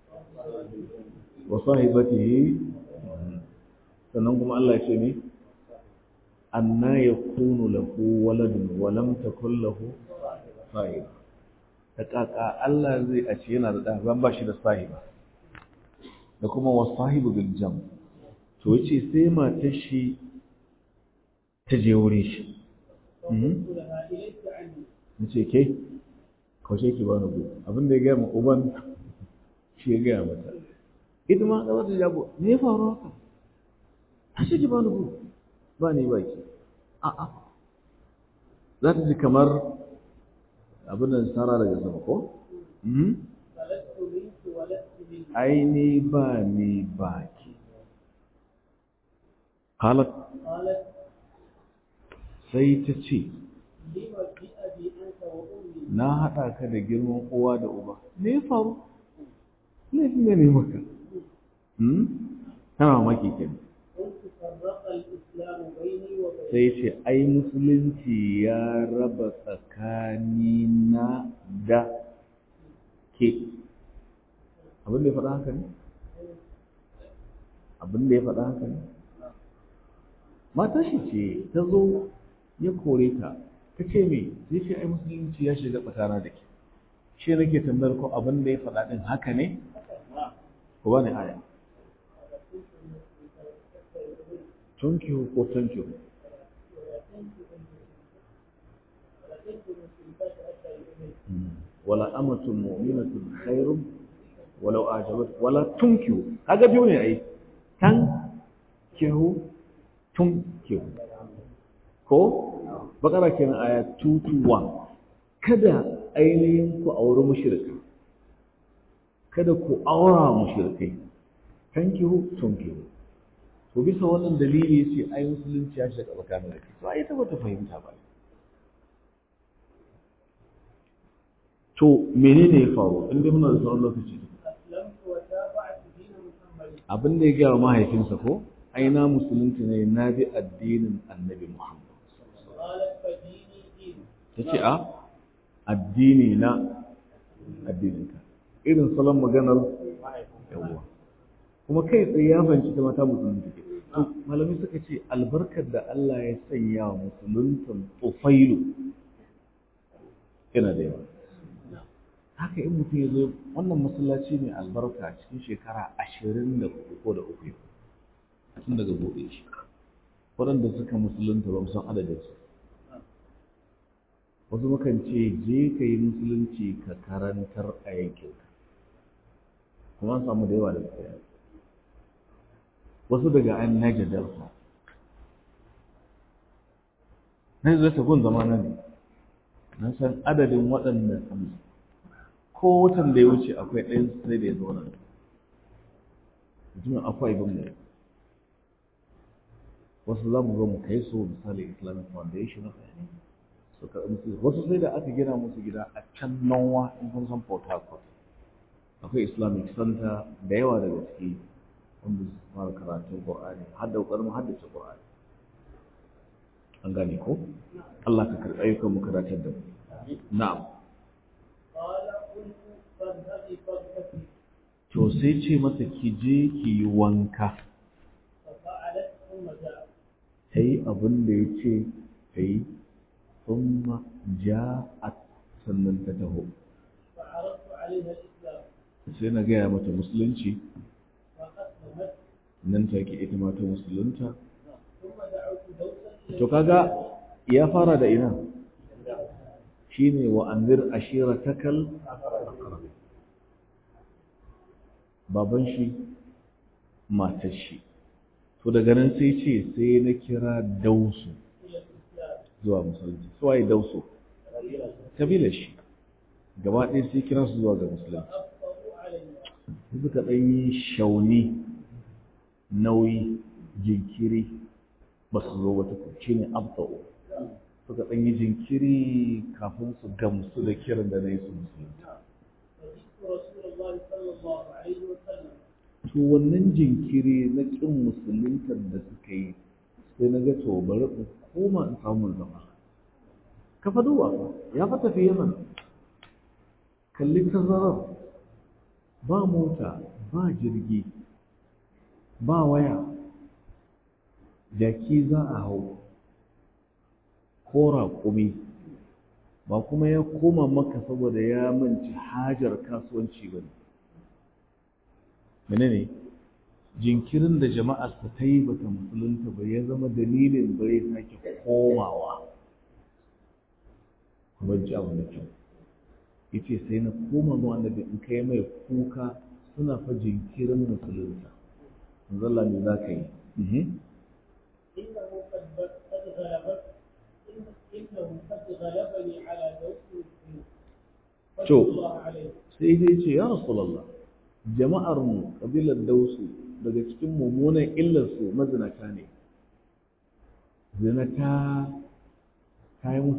wa sahibatihi sannan kuma Allah ya ce ne anna yakunu lahu waladun wa lam takul lahu sahiba ta kaka Allah zai a ce yana da ɗa ban ba shi da sahiba da kuma wa sahibu bil jam to yace sai matar shi ta je wurin shi فقلت لها إليك عني nace ke kaushe ki bani go abin da ya gaya ma uban shi ya gaya mata ita ma da wata jabo me ya faru haka ashe ki bani go ba ni ba ki a a za ta ji kamar abin da sara daga sama ko Mhm. فلست منك ولست منك ai ni ba ni ba ki qalat قالت sai ta ce لم بأبي أنت وأمي na haɗa ka da girman uwa da uba me ya faru laifin ne ne maka hmm? tana mamaki kenan قلت فرق الإسلام بيني وبينك sai ce ai musulunci ya raba tsakanina da ke abin da ya faɗa haka ne abin da ya faɗa haka ne mata shi ce ta zo ya kore ta ta ce me sai ce ai musulunci ya shiga tsakana da ke shi nake tambayar ko abin da ya faɗa ɗin haka ne ko ba ne aya tunkihu ko tunkihu wala amatun mu'minatun khairun walau ajabat wala tunkihu kaga biyu ne ai tan kihu tunkihu ko bakara kenan aya 221 kada ainihin ku auri mushrika kada ku aura mushrikai tankihu tunkihu to bisa wannan dalili yace ai musulunci ya shiga tsakanin da to ai ta bata fahimta ba to menene ya faru in dai muna da sauran lokaci أسلمت وتابعت دين محمد abin da ya gaya wa mahaifinsa ko ai na musulunci ne na bi addinin annabi muhammad قالت فديني دين ta ce a addini na addininka irin salon maganar yawwa kuma kai tsaye ya fahimci ta mata musulunci ke to malamai suka ce albarkar da Allah ya sanya wa musuluntan tufailu yana da yawa haka in mutum ya zo wannan masallaci mai albarka cikin shekara ashirin da ko da uku tun daga buɗe shi waɗanda suka musulunta ba mu san adadinsu wasu mukan ce je ka yi musulunci ka karantar a yankinka kuma an samu da yawa da tsaya wasu daga an naja delta na zai ta gun zama na ne na san adadin waɗanda ko watan da ya wuce akwai ɗayan sai da ya zo nan mutumin akwai bin mu wasu za mu zo mu kai su misali islamic foundation of su karɓi musu wasu sai da aka gina musu gida a can nanwa in kun san port harcourt akwai islamic center da yawa daga ciki wanda su fara karatun qur'ani har da ƙoƙarin haddace qur'ani an gane ko Allah ka karɓi ayyukan mu karatar da mu na'am قال قلت فاذهبي فاغتسلي to sai ce masa ki je ki yi wanka ففعلت ثم جاءت ta yi abin da ya ce ta yi thumma ja'at sannan ta taho فعرضت عليها الإسلام sai na gaya mata musulunci فأسلمت nan take ita ma ta musulunta ثم دعوت دوسا إلى to kaga ya fara da ina shine wa anzir ashiratakal aqrab baban shi matar shi to daga nan sai ce sai na kira dausu إلى الإسلام zuwa musulunci su waye dausu kabilar shi gaba ɗaya sai kira su zuwa ga musulunci فأبطأوا علي sai suka ɗan yi shauni nauyi jinkiri ba su zo wata shi ne abta'u suka ɗan yi jinkiri kafin su gamsu da kiran da na yi su musulunta فجئت رسول الله صلى الله عليه وسلم to wannan jinkiri na ƙin musuluntar da suka yi sai na ga to bari in koma in samu zama ka fa duba fa ya fa tafi yaman kalli tazarar ba mota ba jirgi ba waya jaki za a hau ko raƙumi ba kuma ya koma maka saboda ya manci hajar kasuwanci ba ne menene jinkirin da jama'arsa ta yi bata musulunta ba ya zama dalilin bare sake komawa kuma ji abu da kyau yace sai na koma zuwa annabi in kai mai kuka suna fa jinkirin musulunta manzo Allah ne za ka yi إنه قد قد غلبت إن- إنه قد غلبني على دوس فضل شوف. الله عليه sai dai ce ya rasulullah jama'ar mu kabilar dausu daga cikin mummunan illar su mazinata ne zinata kayi musu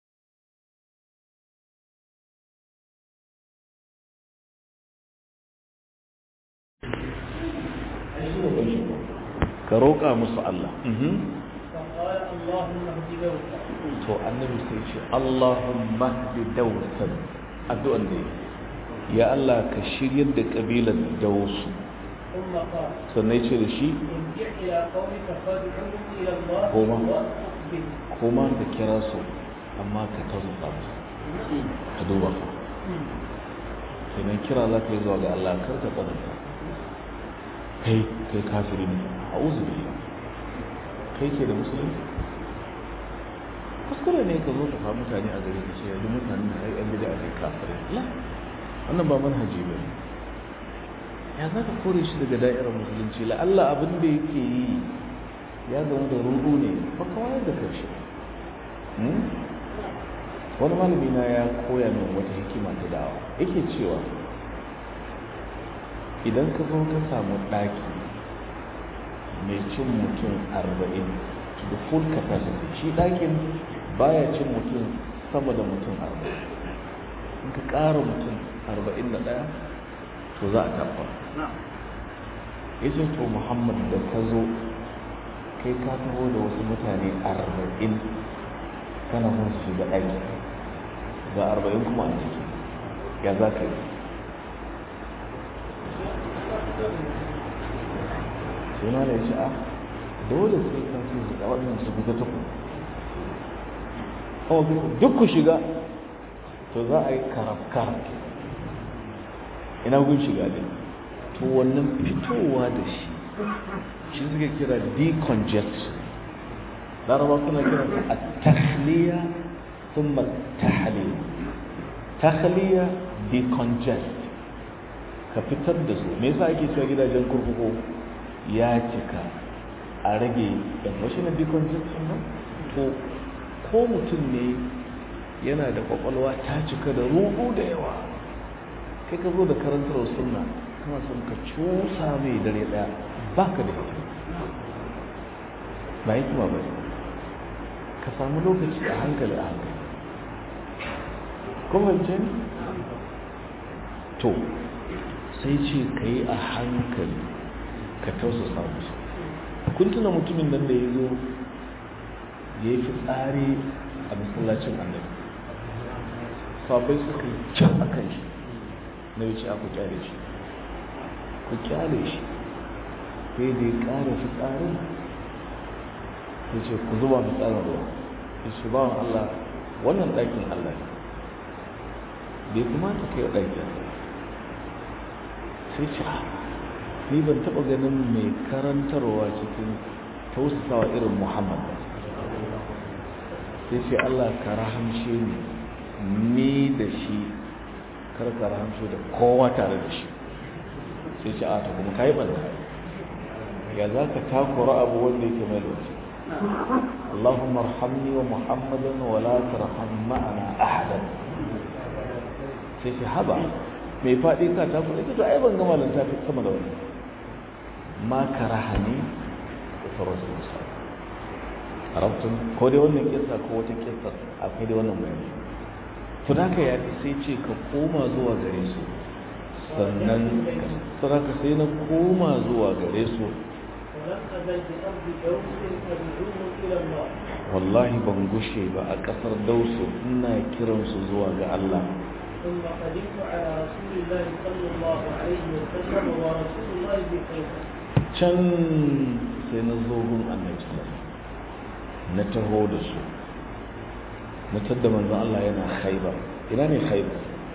ka roƙa musu Allah فقال اللهم اهد دوسا to annabi sai ce Allahumma hdi dawsan addu'an da yake. ya Allah ka shiryar da kabilar dausu ثم قال sannan ya ce da shi ارجع الى قومك فادعوهم الى الله هما. واستقبل koma ka kira su amma ka tazuka musu ka duba fa kenan kira za ka yi zuwa ga Allah kar ka tsananta kai kai kafiri ne a uzu billah kai ke da musulunci kuskure ne ka zo ka fa mutane a gari ka ce yanzu mutane na ai yan bida ne kafirai la wannan ba manhaji ba ne ya za ka kore shi daga da'irar musulunci la Allah abin da yake yi ya zama da rudu ne ba kawai da karshe wani malami na ya koya min wata hikima ta dawa yake cewa idan ka zo ka samu ɗaki mai cin mutum arba'in to the full capacity shi ɗakin baya cin mutum sama da mutum arba'in in ka ƙara mutum arba'in da ɗaya to za a tabba ya ce to muhammad da ka zo kai ka taho da wasu mutane arba'in kana son su shiga ɗaki ga arba'in kuma a ciki ya za ka yi sai ma da ya ce a dole sai ka ce su wannan su fita ta kuma duk ku shiga to za a yi karafkar ina gun shiga ne to wannan fitowa da shi shi suke kira decongestion laraba suna kira a tahliya ثم التحليل تخلية decongest ka fitar da su me yasa ake cewa gidajen kurkuku ya cika a rage yan wasu na decongestion ba to ko mutum ne yana da kwakwalwa ta cika da rubu da yawa kai ka zo da karantar sunna kana son ka cusa mai dare daya baka da hikima ba hikima ba ka samu lokaci a hankali a hankali kuma ce to sai ce ka yi a hankali ka tausasa musu kun tuna mutumin nan da ya zo ya yi fitsari a masallacin annabi sabai suka yi can a kan shi na wuce aku kyale shi ku kyale shi sai da ya ƙara fitsarin ya ce ku zuba fitsarin ruwa ya ce bawan Allah wannan ɗakin Allah ne bai kamata kai ɗakin sai ce ni ban taɓa ganin mai karantarwa cikin tausasawa irin muhammad ba sai ce Allah ka rahamshe ni ni da shi kar ka rahamshe da kowa tare da shi sai ce a ta kuma ka yi ɓanta ya za ka takura abu wanda yake mai lokaci اللهم ارحمني ومحمدا ولا ترحم معنا احدا sai shi haba mai faɗi ka ta kuɗi ita to ai ban gama lanta ta sama da wani ma karahani da sauran su musa arabtun ko dai wannan kisa ko wata kisa akwai dai wannan bayani to da ka yafi sai ce ka koma zuwa gare su sannan saraka sai na koma zuwa gare su ولم أزل بأرض دوس أدعوهم إلى الله wallahi ban gushe ba a ƙasar dausu ina kiransu zuwa ga Allah ثم قدمت على رسول الله صلى الله عليه وسلم ورسول الله بخير can sai na zo gun annabi sallallahu na taho da su na tadda manzon Allah yana khaibar ina ne khaibar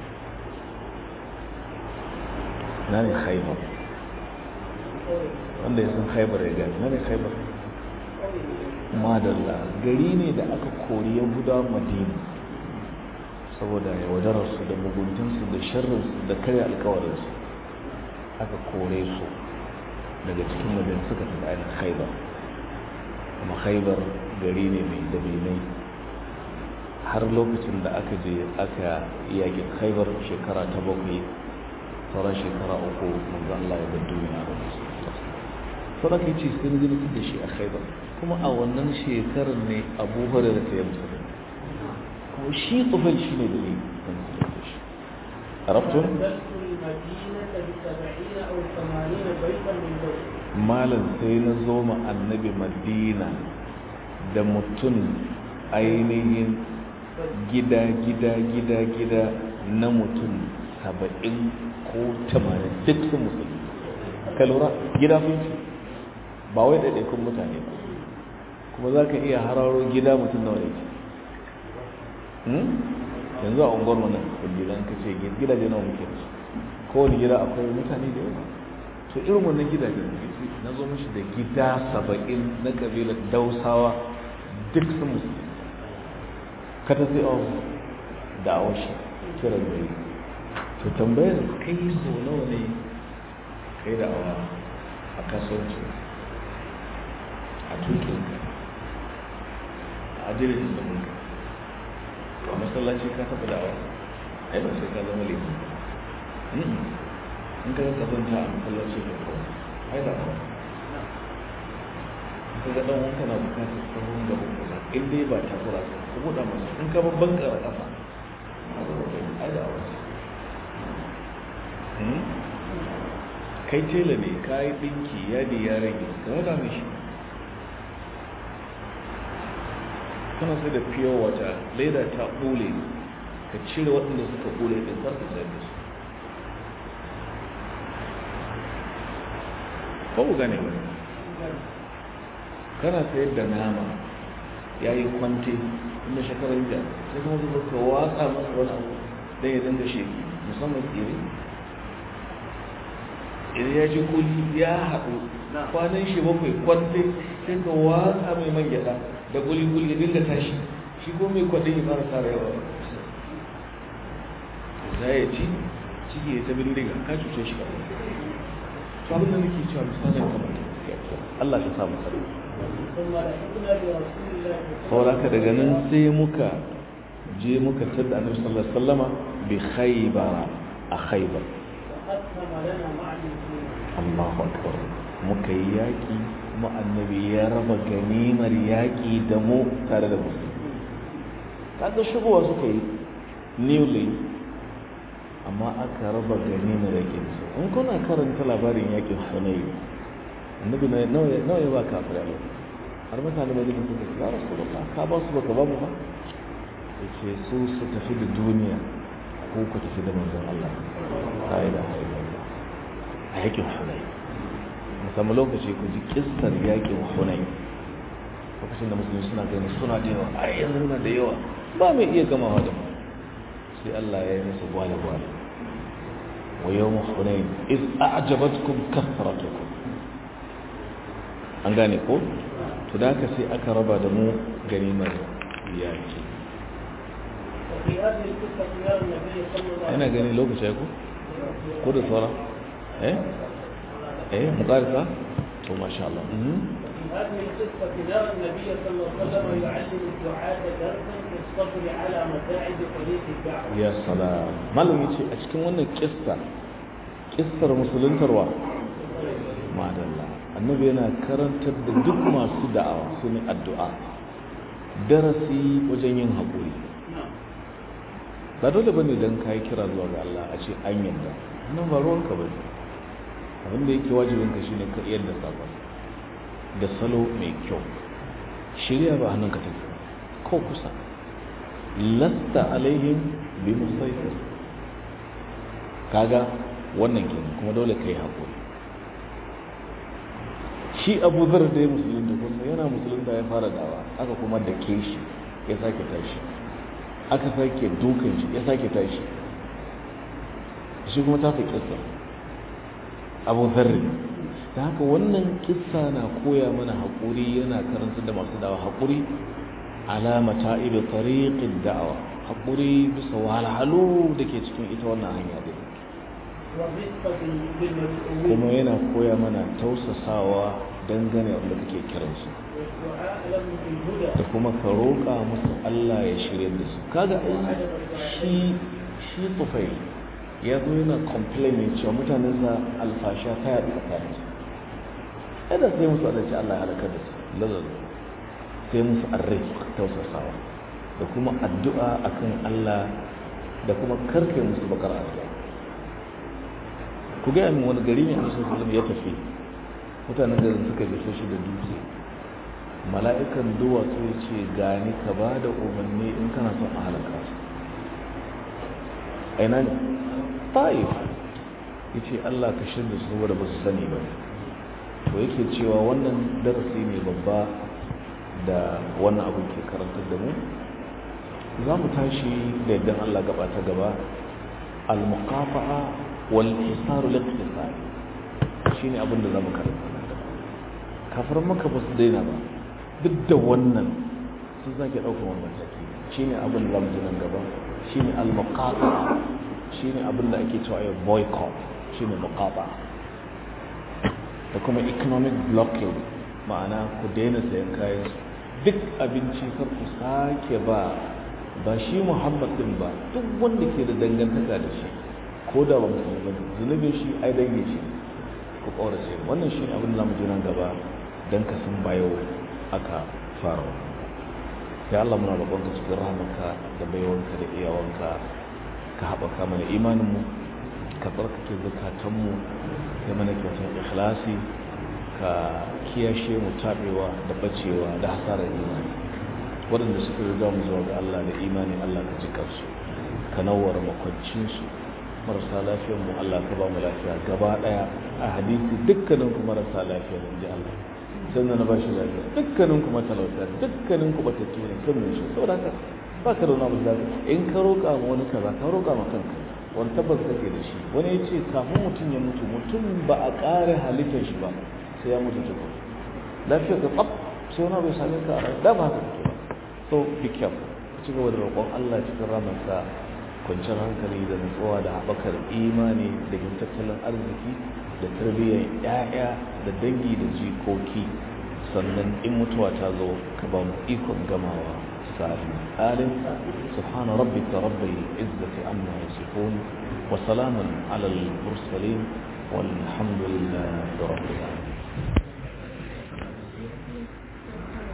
ina ne khaibar wanda ya san khaibar ya gani ina ne khaibar madalla gari ne da aka kori yahudawa madina saboda yaudararsu da muguntunsu da sharrinsu da karya alkawarinsu aka kore su daga cikin madina suka tafi ainihin khaibar kuma khaibar gari ne mai dabinai har lokacin da aka je aka yaƙi khaibar shekara ta bakwai sauran shekara uku manzo Allah ya bar duniya da su sauran kai ce sun zirfi da shi a khaibar kuma a wannan shekarar ne abu hurairar ta yi musulun to shi tsufai shi ne da ne arabtun دخلت المدينة بسبعين أو ثمانين بيتا من بيت malam sai na zo ma annabi madina da mutum ainihin gida gida gida gida na mutum saba'in ko tamanin duk sun musulmi ka lura gida sun ce ba wai ɗaiɗaikun mutane ba kuma za ka iya hararo gida mutum nawa ne yanzu a unguwar mu nan gidan ka ce gidaje nawa muke da su kowane gida akwai mutane da yawa to irin wannan gidaje na zo mashi da gida saba'in na kabilar dausawa duk sun musulmi ka ta sai awon da awon shi kiran da yi to tambayar kai so nawa ne kai da awa a kasuwanci a tukin a jirgin da mun a masallaci ka taɓa da awa ai ba sai ka zama laifin in ka ga kazanta a masallaci ka kawo ai da awa ka ga dan wanka na bukatar tsohon gaban kusa in dai ba ta kura ka ka buɗa masa in ka babban kara ƙasa ai da awa kai tela ne ka yi ɗinki yadi ya rage ka wada mishi kana sai da fiye wata leda ta ɓule ka cire waɗanda suka ɓule ɗin farka sayar da su ba ku gane ba kana sayar da nama ya yi kwante inda shekarar jiya sai kuma zuba ka watsa masa wani abu don ya dinga sheki musamman tsiri idan ya ji kuli ya haɗu kwanan shi bakwai kwante sai ka watsa mai man gyaɗa da kuli-kuli ya dinga tashi shi ko mai kwadin ya fara tara yawa za ya ci ciki ya ta bindiga ka cuce shi kawai to abin da nake cewa misalin kamar Allah ya samu tsaro ثم لحقنا برسول الله sauraka daga nan sai muka je muka tada annabi sallallahu alaihi wasallama bi khaybara a khaybar فأسهم لنا مع المسلمين Allahu akbar muka yi yaki kuma annabi ya raba ganimar yaki da mu tare da musulmi kaga shigowa suka yi newly amma aka raba ganimar yaki da su in kuna karanta labarin yakin hunayn annabi na nawa ya ba kafirai a lokacin har mutane mai zai suka ce ya rasu da ka ba su baka ba mu ba ya ce su su tafi da duniya ko ku tafi da manzon Allah la ilaha illallah a yakin hunay musamman lokaci ku ji kissar yakin hunay lokacin da musulmi suna gani suna da yawa ai yanzu suna da yawa ba mai iya gamawa da mu sai Allah ya yi musu gwale gwale wa yawm hunayn iz a'jabatkum kathratukum an gane ko to da haka sai aka raba da mu ganimar yaki وفي هذه القصة يرى النبي صلى الله عليه ina gani lokaci ya ku ko da saura eh eh mukarisa to masha Allah mhm في هذه القصة نرى النبي صلى الله عليه وسلم يعلم الدعاة درسا في الصبر على متاعب طريق الدعوة. ya salam malam yace a cikin wannan kissa kissar musuluntarwa madalla annabi yana karantar da duk masu da'awa su ne addu'a darasi wajen yin haƙuri نعم. ba dole bane dan kai kira zuwa ga Allah a ce an yarda nan ba ruwanka ba ne abin da yake wajibin ka shine ka iya da sabon da salo mai kyau shirya ba hannun ka take ko kusa lasta alaihim bi musaitir kaga wannan kenan kuma dole kai hakuri shi Abu Zar da ya musulunta kuma yana musulunta ya fara dawa aka kuma da ke shi ya sake tashi aka sake dukan shi ya sake tashi shi kuma ta fi kissa abu zarri da haka wannan kissa na koya mana haƙuri yana karanta da masu dawa haƙuri alama ta ibe tariqin da'awa haƙuri bisa wahalhalu da ke cikin ita wannan hanya din والرفقة بالمدعوين kuma yana koya mana tausasawa dangane wanda kake kiransu والدعاء لهم بالهدى da kuma ka roƙa musu Allah ya shirya da su kaga ai shi shi tufai ya zo yana complaining cewa mutanen sa alfasha ta yaɗu tsakanin su kada sai musu adalci Allah ya halaka da su lazar sai musu arrik tausasawa da kuma addu'a akan Allah da kuma karkai musu bakar addu'a ku gaya min wani gari ne a nasu ya tafi mutanen garin suka jefe shi da dutse mala'ikan duwatsu ya ce gani ka ba da umarni in kana son a halaka su aina ne ta'if ya ce allah ka shirya su saboda ba su sani ba to yake cewa wannan darasi ne babba da wannan abu ke karantar da mu za mu tashi da yadda allah gaba ta gaba al-muqafa'a wal hisaru liqtisari shine abin da za mu karanta kafar maka ba su daina ba duk da wannan sun sake ɗaukar wani mataki shi ne abin da zamu nan gaba shi ne al-muqata shi ne abin da ake cewa boycott shi ne muqata da kuma economic blockade ma'ana ku daina sayan kayan su duk abinci kar ku sake ba ba shi muhammad din ba duk wanda ke da dangantaka da shi ko da ba musulmi ba zunubin shi ai dange shi ku ƙaurace wannan shi ne abin da zamu ji nan gaba don ka san bayo aka fara ya Allah muna roƙonka cikin rahamarka da baiwanka da iyawanka ka haɓaka mana imaninmu ka tsarkake zukatanmu ya mana kyautar ikhlasi ka kiyashe mu taɓewa da bacewa da hasarar imani waɗanda suka riga mu zuwa ga Allah da imani Allah ka ji kansu ka nawar makwancinsu marasa lafiyar mu Allah ka ba mu lafiya gaba ɗaya a hadisi dukkanin ku marasa lafiya in ji Allah sannan na ba shi lafiya dukkanin kuma talauta dukkanin ku batattu ne kan mun shi saboda haka ba ka da wani abu zafi in ka roƙa ma wani kaza ka roƙa ma kanka wani tabbas kake da shi wani ya ce kafin mutum ya mutu mutum ba a ƙare halittar shi ba sai ya mutu tukun lafiyar ka tsaf sai wani abu ya same ka a rai da ba haka kake ba so be careful ci gaba da roƙon Allah cikin ramarsa kwanciyar hankali da nutsuwa da haɓakar imani da tattalin arziki da tarbiyyar 'ya'ya da dangi da jikoki sannan in mutuwa ta zo ka ba mu ikon gamawa sa'adun alin subhana rabbika rabbil izzati amma yasifun wa salamun ala al-mursalin walhamdulillahi rabbil alamin